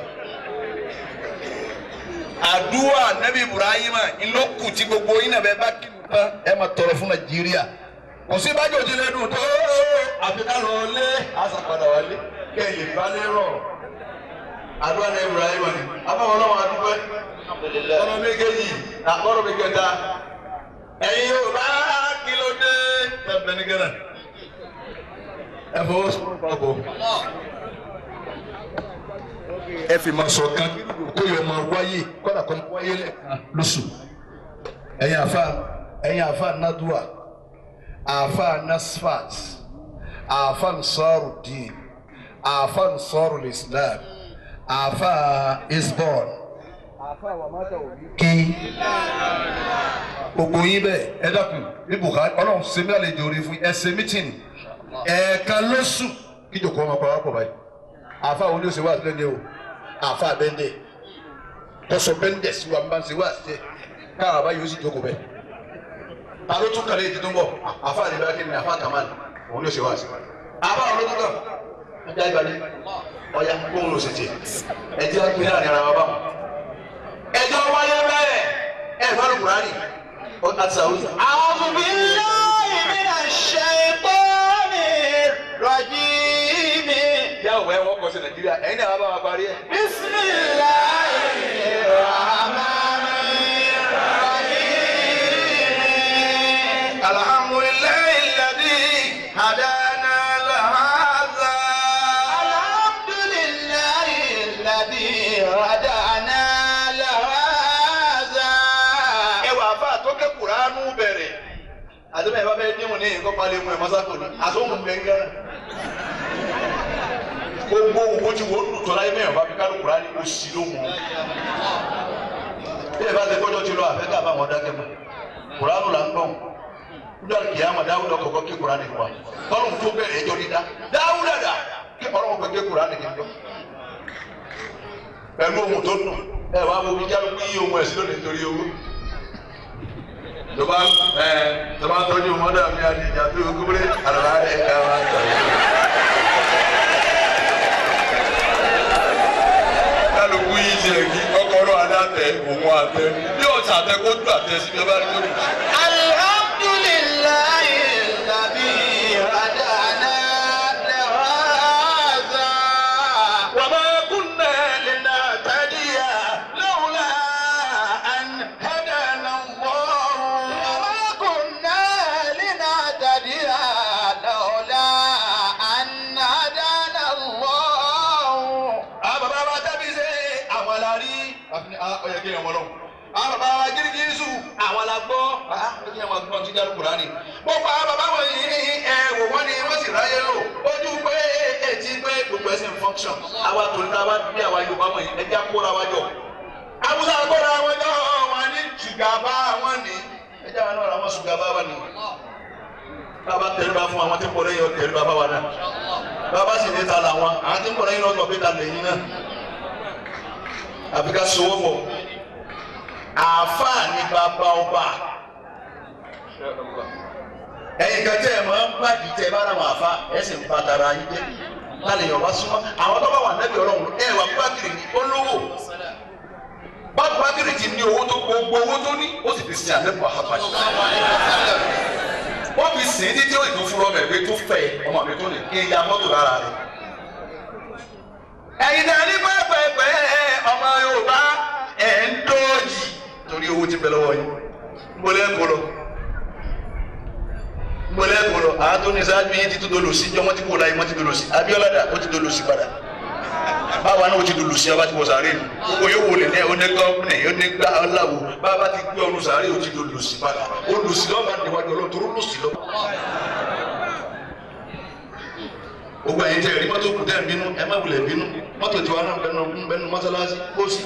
B: àdúrà nẹ́bí Ibrahima ìlókù tí gbogbo yín náà bẹ́ẹ̀ bá kí n tán ẹ máa tọrọ fún Nàìjíríà kò sí bájò tí lè dùn tó àfi ká lọ lé àṣàpadà wálé kẹ́ ẹ̀ lè bá lé rọ̀ àdúrà nẹ́bí Ibrahima ni abáwọn náà wà dúpẹ́ ọ̀rọ̀ méjèèjì àkọ́rọ̀ mi kẹta ẹ̀yin yóò bá kí ló dé ẹ̀bẹ̀ ní gánà ẹ fọwọ́ sọ̀rọ̀ papọ̀ ẹ fi máa sọ kan kó yọ máa wáyé kọ́dà kan wáyé lẹ́ẹ̀kan lóṣù ẹ̀yin àfa ẹ̀yin àfa nadua àfa nasfat àfa nsarudin àfa nsarul islam àfa isbon kí gbogbo yín bẹ́ẹ̀ ẹ dákun ní Buhari Ọlọ́run ṣe mí àlejò orí fún ẹ ṣe mítìn ẹ̀ẹ̀kan lóṣù kí jòkó ọmọ pa wá pọ̀ báyìí àfa wo ni ó ṣe wá sílẹ̀ ní o àfa bẹ́ndẹ̀ tọ́sọ bẹ́ndẹ̀ sí wa bá ń ṣe wá sílẹ̀ káà bá yóò sì jókòó bẹ́ẹ̀ ta ló tún kàlẹ́ ìdídún bọ̀ àfa àdìbẹ́ kí ni àfa Kamal òun ló ṣe wá sí àfa àwọn olókùn kan ajá ìbàdí ọ̀ya kóhun ló ṣe tiẹ̀ ẹ̀ jẹ́ àgbẹ̀ láàrin ara wa báwọn ẹjọ́ wáyé bẹ́ẹ̀ ẹ̀ fọ́nù kùránì àti sàwùjọ.
A: أعوذ بالله من الشيطان الرجيم
B: yà wọ ẹ wọ́n kọ́ sí nàìjíríà ẹ̀yin náà wà bá wa parí ẹ̀.
A: بسم الله الرحمن الرحيم
B: alhamdulilayi ladi hadana lahaza.
A: الحمد لله الذي هدانا لهذا
B: ẹ wà fà tó ké kuranu bẹ̀rẹ̀ àdébẹ̀ ẹ bá fẹ́ dín wọn ní nǹkan palẹ̀ mu ẹ̀ mọ́sákò ní àsọ̀hún gbẹ̀ngàn. gbogbo owó tí wọ́n lù tọ́lá yìí mẹ́rin bá fi kálù kurani kò sí ló mọ̀. bí ẹ bá ti kọjọ́ ti lọ àfẹ́ ká bá wọn dákẹ́ mọ́ kuranu là ń gbọ́n níjọ́ kìí àmọ̀ dáwúdà kọ̀kọ́ ké kurani wa tọ́lùm tó bẹ̀rẹ̀ ẹjọ́ dídá dáwúdà dà kí ọlọ́run pẹ̀ ké kurani kì í jọ. pẹ̀lú ohun tó dùn ẹ wá wo bí kálukú yí ohun ẹ̀sìn lónìí nítorí owó tọba ẹ tọba tọ́jú mọdà mi àdìjà tó kúbúrẹ àlọlá ẹ ká wá tọ́jú. kálukú yìí ti rẹ̀ kí ọkọ̀rọ̀ adáàtẹ òun àtẹ bí ọ̀sà àtẹ kó dùn àtẹ síbi ọba ní kó dùn.
A: الحمد لله الذي هدانا لهذا
B: وما كنا لنهتدي
A: لولا أن هدانا الله وما كنا لنهتدي لولا أن هدانا الله
B: àwọn bàbá wa dábì ṣe àwọn la rí àfin ọyọ kí ẹwọn lọ àwọn bàbá wa gírígírí sùn àwọn la gbọ́ kí ẹwọn gbọ́ ti dárú kúránì gbogbo àwọn bàbá wọn yìí ẹ wò wọn ni wọn sì ráyè lò ojú pé etí pé gbogbo ẹsẹ̀ ń function àwa tó ní àwa bí àwa Yorùbá mọ̀ yìí ẹja kóra wa jọ Haúsá kóra wọn jọ wọn ní ṣùgàbá wọn ní ẹja wọn náà ra wọn ṣùgàbá wọn ní bàbá tẹríba fún àwọn tí ń bọ̀ lẹ́yìn ọ̀tẹ̀ tẹríba bá wa náà bàbá sì ní ta làwọn àwọn tí ń bọ̀ lẹ́yìn ọ̀tọ̀ pé ta lẹ́yìn náà àfi ká sowó pọ̀ àáfàá ní bàbá ọba ẹ̀yin kan tẹ́ ẹ̀ máa ń gbàdí tẹ́ ẹ bá ra wọn àfa ẹ̀ sì ń pa tara yín jẹ́ lálẹ́ yọ̀ wá súnmọ́ àwọn tó bá wà nẹ́bí ọlọ́run ẹ̀ wà bákìrì ní olówó bá bákìrì ti ní owó tó gbogbo owó tó ní ó sì fi sin àlẹ́bù àhábàjì wọ́n fi sìn ín títí ó ìdún fún ọmọ ẹ̀gbẹ́ tó fẹ́ ọmọ mi tó lè kí n ya mọ́tò lára rẹ̀. ẹ̀yin náà ní pẹ́pẹ́pẹ́ ọmọ Yorùbá ẹ̀ ń dọ́ọ̀jì torí owó ti bẹ lọ́wọ́ yín gbọ́dọ̀ ẹ̀ kọ́ lọ gbọ́dọ̀ ẹ̀ kọ́ lọ àwọn tó ní sáájú yín ti tó dolo sí jọ wọ́n ti kó láyé wọ́n ti dolo sí Abíọ́lá dà ó ti dolo sí padà báwa náà ó ti dolo sí ọba ti wọ sàárè nù gbogbo yóò wọlé ní oní gọ́ọ̀nì oní gbà ọ̀làwò báwa ti gbé ọ̀run sàárè ó ti dolo sí padà ó lù sí lọ́ba níwájú ọlọ́run tó lù sí lọ́ba gbogbo ẹ̀yin tẹ́ ẹ rí mọ́tò kù tẹ́ ẹ bínú ẹ má wulẹ̀ bínú mọ́tò tiwa náà bẹnu bẹnu mọ́sálásí kó sí.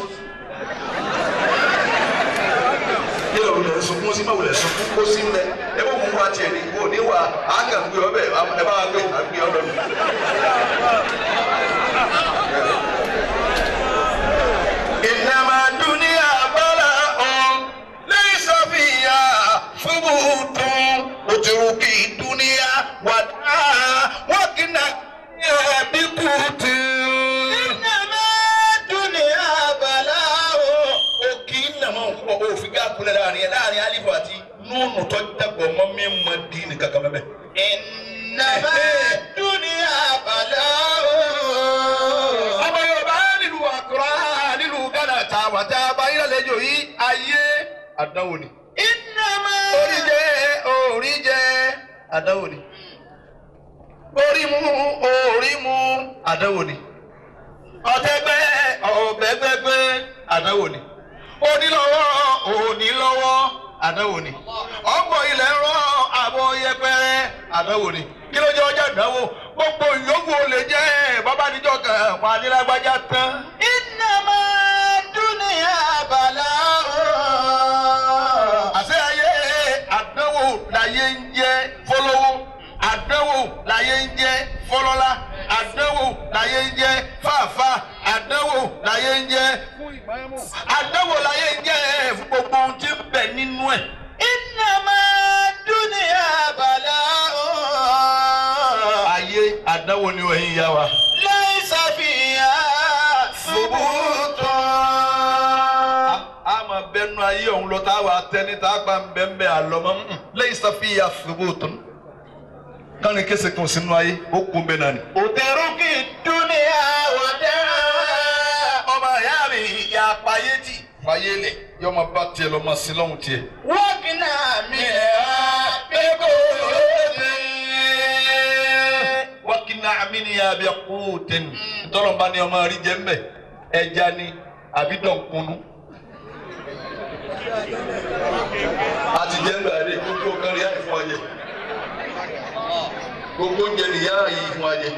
B: yíyọ wulẹ̀ sunkún sí má wulẹ̀ sunkún kó sí ńlẹ̀ ẹ bó mú wa tiẹ̀ ní kó ní wa á kàn gbé ọbẹ̀ ẹ bá gbé àgbé ọbẹ̀ mi. ìnàmà dúníà bọ́lá ọ̀n lẹ́yìn sọ́fìyà fúbùtún òtùrùkì dúníà wàdà wọ́kìnà ẹ̀bí kùtù.
A: Innama dunya bala'u.
B: òkì nàmọ́ nǹkan òfin ká kulẹ̀ láàrin ẹ̀ láàrin alifu àti nùnù tó dàgbọ̀ mọ́ mi mọ́ di ní kankan mẹ́mẹ́.
A: Innama dunya bala'u.
B: ọmọ yorùbá nílùú àkùrá nílùú ghana tá a wà tá a bá yín lálejò yìí ayé àdánwò ni.
A: Innama.
B: orí jẹ orí jẹ àdánwò ni orí mu orí mu àdánwò ni ọ̀tẹ̀gbẹ́ ọ̀bẹ̀gbẹ́gbẹ́ àdánwò ni onílọ́wọ́ onílọ́wọ́ àdánwò ni ọ̀pọ̀ ilẹ̀ ń rọ àbọ̀ yẹpẹrẹ àdánwò ni kí ló jẹ́ ọjà àdánwò gbogbo ìyókù olè jẹ́ bàbá níjọ́ kan wà nílágbájá tán.
A: Innama dunya bala'u.
B: àṣẹ ayé àdánwò láyé ń jẹ́ fọlọ́wọ́ àdánwò láyé ń jẹ́ fọlọ́lá àdánwò láyé ń jẹ́ fàáfà àdánwò láyé ń jẹ́ àdánwò láyé ń jẹ́ fún gbogbo ohun tí ń bẹ nínú ẹ̀.
A: Innama dunya bala'u.
B: ayé àdánwò ni wọ́n yá wa.
A: Laysa fiha thubutun.
B: a máa bẹnu ayé ọ̀hún lọ tá a wà tẹ́ni tá a gbà ń bẹ́ ń bẹ́ àlọ́ mọ́ lẹ́yìn sàfihàn ṣubúùtún kánni kése kan sínú ayé ó kún bẹ́ẹ̀ náà ni.
A: Uteruki dunya wada'a.
B: ọmọ ìyá mi ìyá apáyé tì fàyè lẹ̀ yọ ọmọ bá tiẹ̀ lọ́mọ sí lọ́hùn tiẹ̀.
A: Wakina minha biqudin.
B: wákìnnà àmìnìyà bí kúùtìn ntọ́lọ́mọba ni ọmọ rí jẹ́ mbẹ́ ẹja ni àbí dọ̀nkunu. àti jẹ́ mbẹ́ àdé gbogbo kan rí àyè fún wa jẹ gbogbo oúnjẹ nìyá yìí fún wa jẹ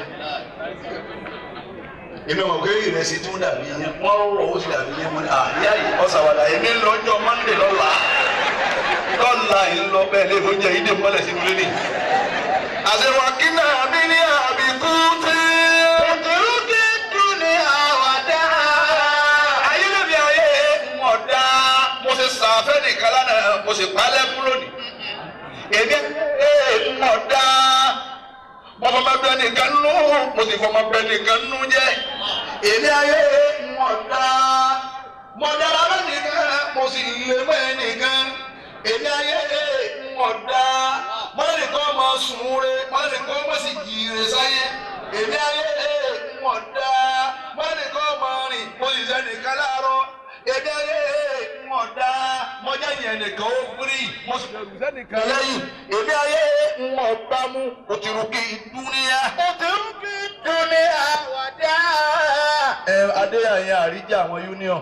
B: èmi ọmọ òkè ìrẹsì tún dàbí yẹn wọn rọ ó sì dàbí yẹn wọn àyà yìí ọ̀sàwàdà èmi lọ́jọ́ mọ́ndé lọ́la lọ́la yìí lọ bẹ́ẹ̀ lé oúnjẹ yìí dé mọ́lẹ̀ sínú lélẹ̀ àṣewàkínà mi ní àbíkú tí.
A: Uteruki dunya wada'a.
B: ayé lèmi ayé mọ̀ dá mo ṣe sàfẹ́ nìkan lánàá mo sì palẹ̀ fún lónìí. èmi ayé mọ̀ dá mo fọmọ bẹ nìkan nú mo sì fọmọ bẹ nìkan nú jẹ́. èmi ayé mọ̀ dá mo dára bẹ nìkan mo sì lè mọ́ ẹ nìkan. èmi ayé mọ̀ dá mo lè kọ́ ọmọ sùn re mo lè kọ́ ọmọ sì jìire sáyé. èmi ayé mọ̀ dá mo lè kọ́ ọmọ rìn mo sì sẹ́ nìkan láàárọ̀. èmi ayé mọ̀ dá mo jẹ́ yẹn nìkan ó firi mo sì bẹ̀rù sẹ́nìkan lẹ́yìn. èmi ayé mọ̀ bá mú òtìrùkì dúníyà.
A: Uteruki dunya wada'a.
B: ẹ adéyàyẹ àríjà àwọn union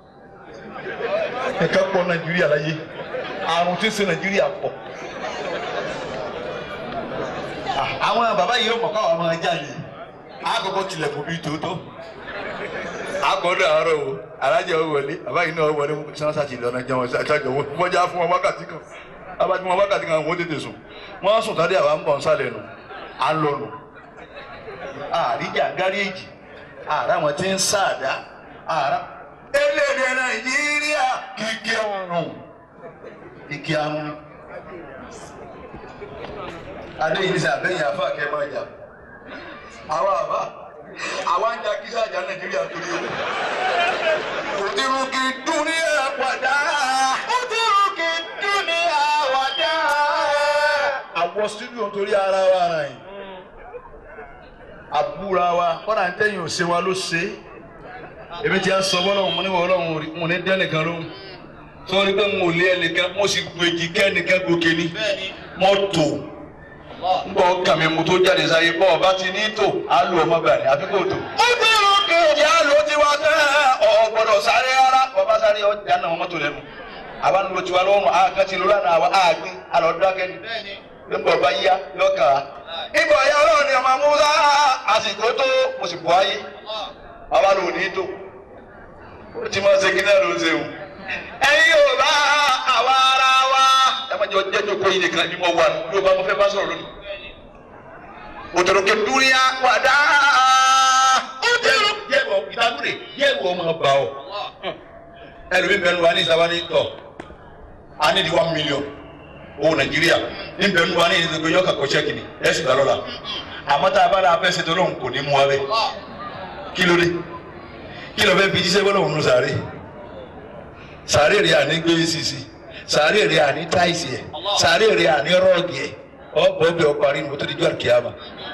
B: ẹ̀ka pọ̀ nàìjíríà láyé àrùn tí ń ṣe nàìjíríà pọ̀. àwọn bàbá yìí yóò mọ̀ káwọn ọmọ ẹja yìí àkọ́kọ́ tilẹ̀kùn bíi tòótọ́ akọ̀dọ̀ àárọ̀ o alájẹ ò wọlé àbáyé náà wọlé sansa ti lọ́nà jẹun ṣáàjọ wọ́jà fún wọn wákàtí kan abájú wọn wákàtí kan wọ́n tètè sùn wọ́n sùn tàdé àwa ń bọ̀ nsàlẹ̀ nù à ń lọ nù. àríjà gáréèjì àrà wọn ti ń sáàdá àrà. elédè nàìjíríà kìkì ọrùn kìkì àrùn. adéyìn ní sàbẹ̀yìn àfa kẹ́ máa jà àwa àbá àwa ń ja kíṣà jà nàìjíríà torí o. òdìrúkì dúníà padà. òdìrúkì dúníà wàdà. àwọ̀ studio torí ara wa ara yìí. àbúra wa kọ́nà ń tẹ̀yìn òsè wa ló ṣe é. èmi ti à ń sọ bọ́lọ̀ mo ní wọ́n ọlọ́run mo ní dẹ́nìkan lóhùn. sọ́ọ́ni pé mo lé ẹnìkan mo sì gbèjì kẹ́nìkan gòkè ni. mo tò ngbọ kàmi mu tó jáde sáyé bọ́ ọba ti ní tò á lò ọmọ gbà ní àfi kò tò. ó dúró kejì á lò tiwa tẹ́ ọ gbọ́dọ̀ sáré rárá ọba sáré ọjà náà mọ́tò lẹ́nu àwa ń lo tiwa lọ́rùn àkàtì lóra náà àwa àgbẹ̀ àlọ́ dákẹ́ ni nígbà ọba yíyá lọ́kà á. ìgbà ọ̀yá ọlọ́run ni ọmọ amúsá àsìkò tó mo sì bọ́ ayé àwa lò ní tò ó ti máa ṣe kí náà ló ń ṣe o. ẹ̀yin yóò bá àwa ara wa ẹ má jẹ́ ọjọ́ ìjókòó yìí nìkan ni mo wà yóò bá mo fẹ́ bá sọ̀rọ̀ lónìí òtòròkè dúníà wàdà. yẹ́wọ̀ ìdágúrè yẹ́wọ̀ ọmọ bá ọ. ẹlòmíín bẹnu wa ní ìsábà ní tọ̀ a ní di one million owó nàìjíríà ní bẹnu wa ní ìdíje yọkà kọ ṣẹ́kì ni ẹ sì gbà lọ́la. àmọ́ tá a bá dáa fẹ́ ṣètò lóhùn kò ní mú wa bẹ́ẹ̀. kí ló dé kí ló fẹ́ fi jíṣẹ́ bọ́lá òun sàárè sàárè rẹ̀ àní gbé sisi sàárè rẹ̀ àní táìsì ẹ̀ sàárè rẹ̀ àní rọ́ọ̀gì ẹ̀ ọ̀pọ̀ ọbẹ̀ ọparí ni mo tó di jọ́ àkíyàmà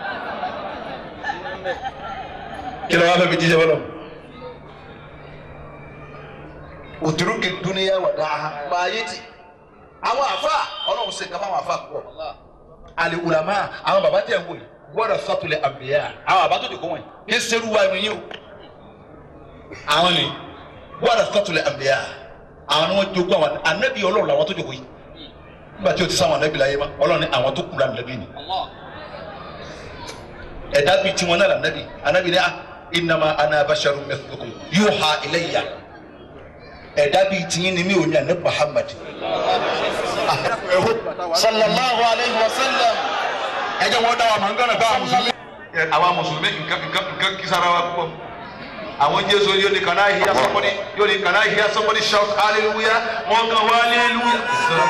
B: kí ló wá fẹ́ fi jíjẹ́ bọ́lọ̀. òtúrúkì dúníyà wà dáa máa yé ti àwọn àfa ọlọ́run ṣe nǹkan fáwọn àfa pọ̀ àlè wùlámà àwọn bàbá tẹ̀ ń wò yìí gbọ́dọ̀ sọ́tulẹ̀ àbíyá àwọn bàbá tó ti kó wọ̀nyí kí sẹ́rù wa ẹ̀mí yìí o àwọn ni gbọ́dọ̀ sọ́tulẹ̀ àbíyá àwọn ni wọ́n jogún àwọn ànábì ọlọ́run làwọn tó jogún yìí nígbà tí o ti sáwọn ànábì láyé ma ọlọ́run ni àwọn tó kù lánàá lẹ́bí ni ẹ̀dá bíi tiwọn náà lànàbì ànábì ni ah innama ana basharun mithlukum yuha ilayya ẹ̀dá bíi tiyín ni mi ò ní àná Muhammad.
A: sallallahu alayhi wa sallam.
B: ẹ jẹ́ wọ́n dá wa màá ń gánà bá àwọn mùsùlùmí. àwa mùsùlùmí nǹkan nǹkan nǹkan kisara wa púpọ̀. àwọn jésù yóò ní can I hear somebody yóò ní can I hear somebody shout hallelujah wọ́n kan wá hallelujah.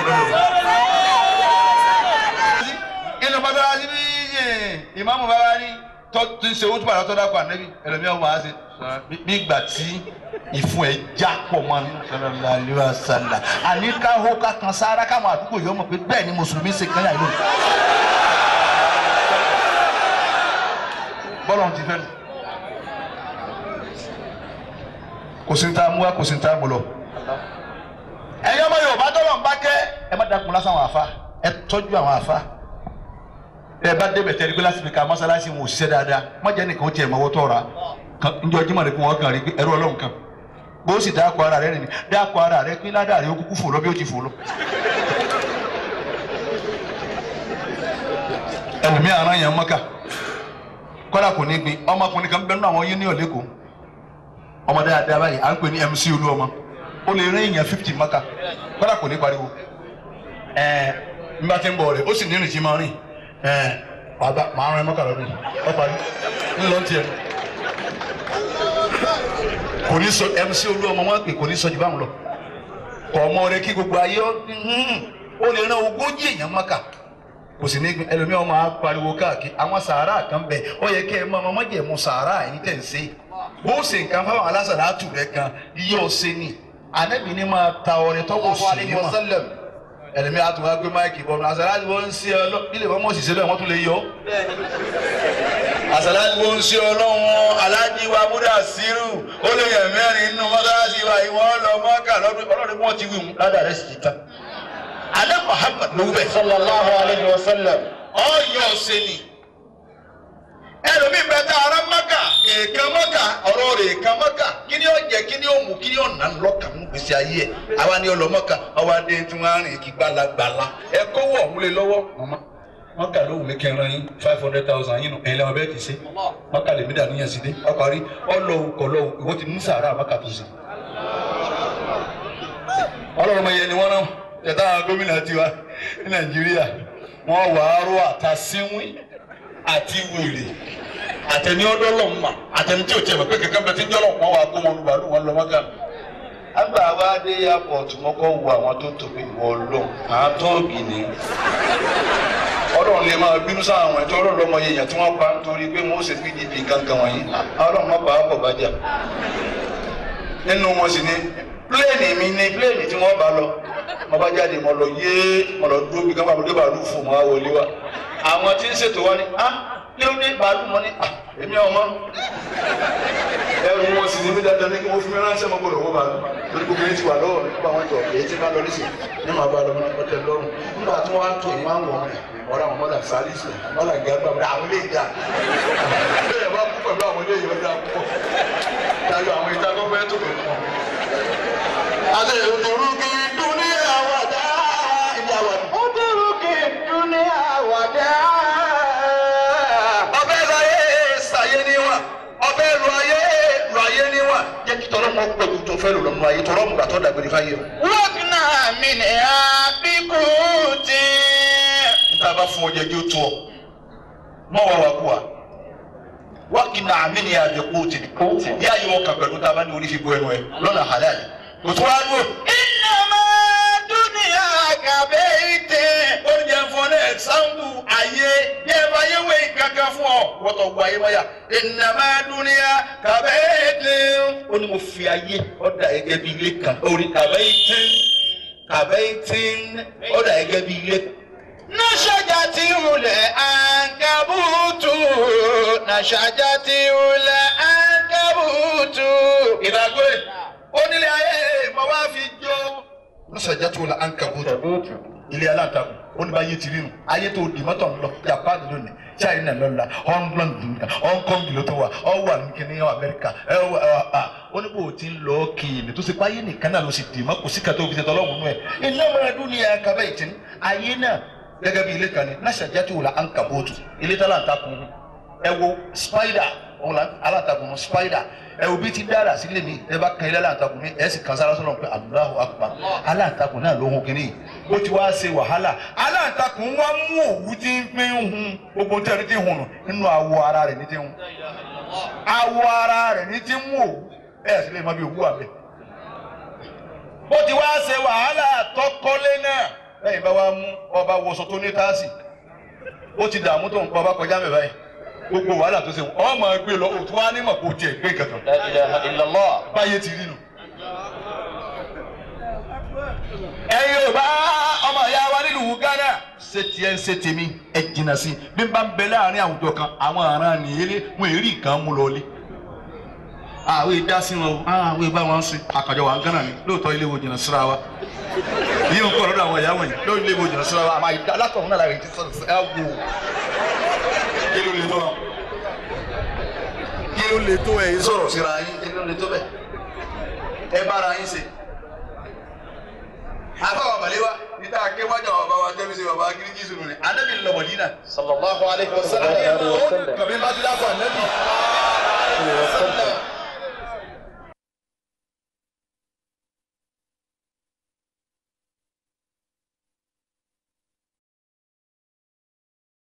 B: inú bàbá wa ti bí ìmáàmù bàbá wa ní tó ti ń ṣe owó tó bàbá tó dákọ̀ ànábì ẹlòmíràn wà á ṣe bí ìgbà tí ìfun ẹ̀ já pọ̀ mọ́ ní sallallahu alaihi wasallam àní ká hó ká kan sára káwọn àdúgbò yìí ó mọ̀ pé bẹ́ẹ̀ ni mùsùlùmí ṣe kan yà lónìí. bọ́lá ohun ti fẹ́ nu kò sí ní tá a mú wa kò sí ní tá a mú lọ. ẹ̀yin ọmọ Yorùbá tọ́lọ̀ ń bá kẹ́ ẹ má dákun lásán àwọn àfa ẹ tọ́jú àwọn àfa ẹ bá débẹ̀ tẹ́lẹ̀ pé lásìkò ká mọ́sálásí wọn ò ṣiṣẹ́ dáadáa má jẹ́ nìkan ó tiẹ̀ mọ́wọ́ tọ́ra njọ́ jimá rẹ̀ kó wọ́n kàn rí pé ẹrú ọlọ́run kan bó sì dáko ara rẹ̀ nìyí dáko ara rẹ̀ pé ládàá rẹ̀ ó kúkú fò lọ bí ó ti fò lọ. ẹlòmíì ara yẹn mọ́kà kọ́dà kò ní gbin ọmọkùnrin kan bẹ́ẹ̀ nínú àwọn yín ní ọ̀lẹ́kọ̀ọ́ ọmọ dáadáa báyìí à ń pè ní MC olú ọmọ ó lè rìn èèyàn fifty mọ́kà kọ́dà kò ní pariwo ẹ̀ẹ́ nígbà tí ń bọ̀ rẹ̀ ó sì ní ìrìn tí máa rìn ẹ̀ẹ́ bàbá màá rìn mọ́kà lọ́dún ọ parí ńlọ tiẹ̀ kò ní sọ MC olú ọmọ wọn pè kò ní sọ jù báwọn lọ kọ ọmọ rẹ kí gbogbo ayé ó lè rán ogójì èèyàn mọ́kà kò sì ní ẹlòmíì ọmọ á pariwo káàkiri àwọn sàárà kan bẹ ó yẹ kí ẹ máa ọmọ jẹ̀mú sàárà yìí tẹ̀ ń ṣe bó ṣe nǹkan fáwọn alásàlá tù rẹ kan iye ọ̀sẹ̀ ni ànábì ní máa ta ọrẹ tọ́wọ́ sí ní mà ẹlòmíì á tún wá gbé máìkì bọ́ọ̀nù àsàlá ni wọ́n ń ṣe ọ ilé ìwọ́n mọ̀ sí ṣe bẹ́ẹ̀ wọ́n tún lè yọ àsàlá ni wọ́n ń ṣe ọlọ́run aláàjì wa múdà sírù ó lè yẹ mẹ́rin nínú mọ́sálásí wa ìwọ́n lọ mọ́kà lọ́dún ọlọ́run bí wọ́n ti wí wọn ládàá rẹ̀ sì ti tán alẹ́ Muhammad ló wẹ̀.
A: sallallahu alayhi wa sallam.
B: ọyọ ọsẹ ni ẹlòmíín bẹ tá ara maka èèkan maka ọ̀rọ̀ rẹ̀ èèkan maka kí ni ó jẹ kí ni ó mú kí ni ó nà ń lọ́kàn ní gbèsè ayé ẹ̀ àwa ni ọlọ́ maka àwa dé tí wọ́n á rìn kí gbalagbala ẹ kówó ọ̀hún lé lọ́wọ́ mọ́mọ́
D: wọn kà lóhùn mi kẹrin yín five hundred thousand yín nù ẹ̀yin lẹ́wọ̀n bẹ́ẹ̀ ti ṣe wọn kà lè mí dàníyàn sí dé ọparí ọlọ́hùn kọlọ́hùn ìwọ ti ní sàárà àmàkà tó ṣe. ọlọ́run ọmọ yẹn ni wọ́n náà tẹ̀tà gómìnà tiwa ní nàìjíríà wọ́n wà á rọ àtàsíwìn àti wèrè àtẹni ọdọọlọ́run mà àtẹni tí ò tiẹ̀ mọ̀ pé kankan bẹ ti ń jọ́lọ̀ wọn wà kó wọn lu bàálù wọn lọ mọ́gà. àgbà wa dé airport mọ́kọ́ wo àwọn tó tóbi wọ lọ àwọn tóògì ni. ọlọ́run lè máa bínú sáwọn àwọn ẹ̀tọ́ ọlọ́run lọ́mọ yẹn tí wọ́n pa nítorí pé wọ́n ṣe pdp kankan wọ̀nyí ọlọ́run má bàa bọ̀ bàjá. nínú wọn sì ni pléènì mi ni pléènì tí wọ́n bá lọ mo bá jáde mo lọ yéé mo lọ dúró bí kápá mo dé bàálù fún mo wá wọlé wa àwọn tí ń ṣètò wọn ni ah kí ló dé bàálù mọ ni ah èmi ọmọ ẹrù wọn sì ní mí dandan ní kí wọn fún mi ránṣẹ́ mọ gbọ́dọ̀ wọn bàálù lórí gbogbo yẹn ti wà lọ́wọ́ nípa àwọn ìjọ èyí tí bá lọ nísìn ní màá bá lọ mọ ọtẹ lọ́rùn nígbà tí wọn á tó ìwọn àwọn ọmọ yẹn ọ̀rọ̀ àwọn mọdà sálísì mọdà gàgbà mọdà àwọn ilé ìjà bẹ́ẹ̀ bá kú pẹ̀lú àwọn ilé ìwé dá púpọ̀ dájọ àwọn ìta tó fẹ́ẹ́ tó pẹ̀lú wọn.
A: Adé òdòrú kí dúníà wàdá ìjà wàdá. Òdòrú kí dúníà wàdá.
D: ọbẹ̀ lu ayé ṣàyé níwọ̀n ọbẹ̀ lu ayé lu ayé níwọ̀n jẹ́ kí tọ́lọ́ mọ pẹ̀lú tó fẹ́ lò lọ́nu ayé tọ́lọ́ mú gbàtọ́ dàgbére fáyé o.
A: Wọ́pìnà mi ni àbíkú ti.
D: níta bá fún ọjà jẹ́ tó ọ mọ wà wà kú wa wákìnà àmì ni àjẹkù tì ní ayé wọn kà pẹ̀lú tá a bá ní orí fi bọ ẹnu ẹ lọ́nà halal kò tó wá dúró.
A: Ìnàmá dúníà kàbé ìtẹ̀.
D: ó ní jẹ́ fún ọ ní ẹ̀sáǹpù ayé ní ẹ̀ bá yé wé kankan fún ọ wọ́tọ̀ wọ ayé wáyà ìnàmá dúníà kàbẹ́ẹ̀tì ó ní mo fi ayé ọ̀dà ẹgẹ́ bíi ilé kan orí kàbẹ́ẹ̀tì kàbẹ́ẹ̀tì ọ̀dà ẹgẹ́ bíi ilé kan.
A: Nàṣàjà ti wulẹ̀ àǹkàbùtù. Nàṣàjà ti wulẹ̀ àǹkàbùtù.
D: ìdàgbé onílé ayé mo wá fi jó. lọ́sàjà tó la ankabutu ilé aláǹtakùn oníbàyé ti rínu ayé tó di mọ́tò ń lọ japan lónìí china lọ́la hongkong nìkan hongkong ló tó wà ọ wà ní kíní amẹ́ríkà ẹ wà á oníbò tí ń lọ kéènì tó ṣe pé ayé nìkan náà ló sì dì mọ́ kò sí kàtó fi ṣe tọ́lọ́mù nù ẹ̀ iná mọ́ra dúnìyà kábẹ́ ìtì ayé náà gẹ́gẹ́ bí ilé kan ní lọ́sàjà tó la ankabutu ilé tó aláǹtakùn ẹ wo spider òun la aláǹtakùn spider ẹ wo bí ti dára sílé mi ẹ bá kan ilé aláǹtakùn mi ẹ sì kan sára sọ́nà pé Allahu Akbar aláǹtakùn náà ló hun kínní ó ti wá ṣe wàhálà aláǹtakùn wá mú òwú tí ń fi ń hun gbogbo tí ẹni tí ń hun nù nínú awọ ara rẹ̀ ní ti ń hun awọ ara rẹ̀ ní ti ń mú òwú ẹ sì lè mọ bí òwú wà bẹ́ẹ̀ ó ti wá ṣe wàhálà tọkọlé náà lẹ́yìn bá wá mú ọba wọṣọ tó ní táàsì ó ti dààmú tó ń pa ọba kọjá mẹ́fà yìí gbogbo wàhálà tó ṣe ọ máa gbé lọ òtún wá ní mọ̀ kó tiẹ̀ gbé kankan
A: La ilaha illallah.
D: báyé ti rí nu. ẹ̀yin ò bá ọmọ ìyá wa nílùú Ghana ṣe tiẹ̀ ń ṣe tèmi ẹ jìnnà sí bí n bá ń bẹ láàrin àwùjọ kan àwọn aràn nìyẹlé wọn èrí nǹkan mú lọ lé. àwọn ìdá sí wọn o àwọn ìbá wọn sí àkàjọ wa Ghana ni lóòótọ́ ilé wo jìnnà síra wa yíyan kọ́ lọ́dọ̀ àwọn ìyá wọ̀nyí lóòótọ́ ilé wo jìnnà síra wa àmọ́ ìdá látọ̀hún náà lára ìdí sọ̀rọ̀ sí ẹ wò kí ló lè tó wọn kí ló lè tó ẹ̀yin sọ̀rọ̀ síra yín kí ló lè tó bẹ́ẹ̀ ẹ bára yín ṣe. àbáwọ̀ màlẹ́wà níta akéwájà wà bá wa tẹ́lẹ̀ sí bàbá akíníkì sùnù ni anábì lọ Mọdínà.
A: Sallallahu alayhi wa sallam.
D: kàbí bá ti dákọ̀ anábì.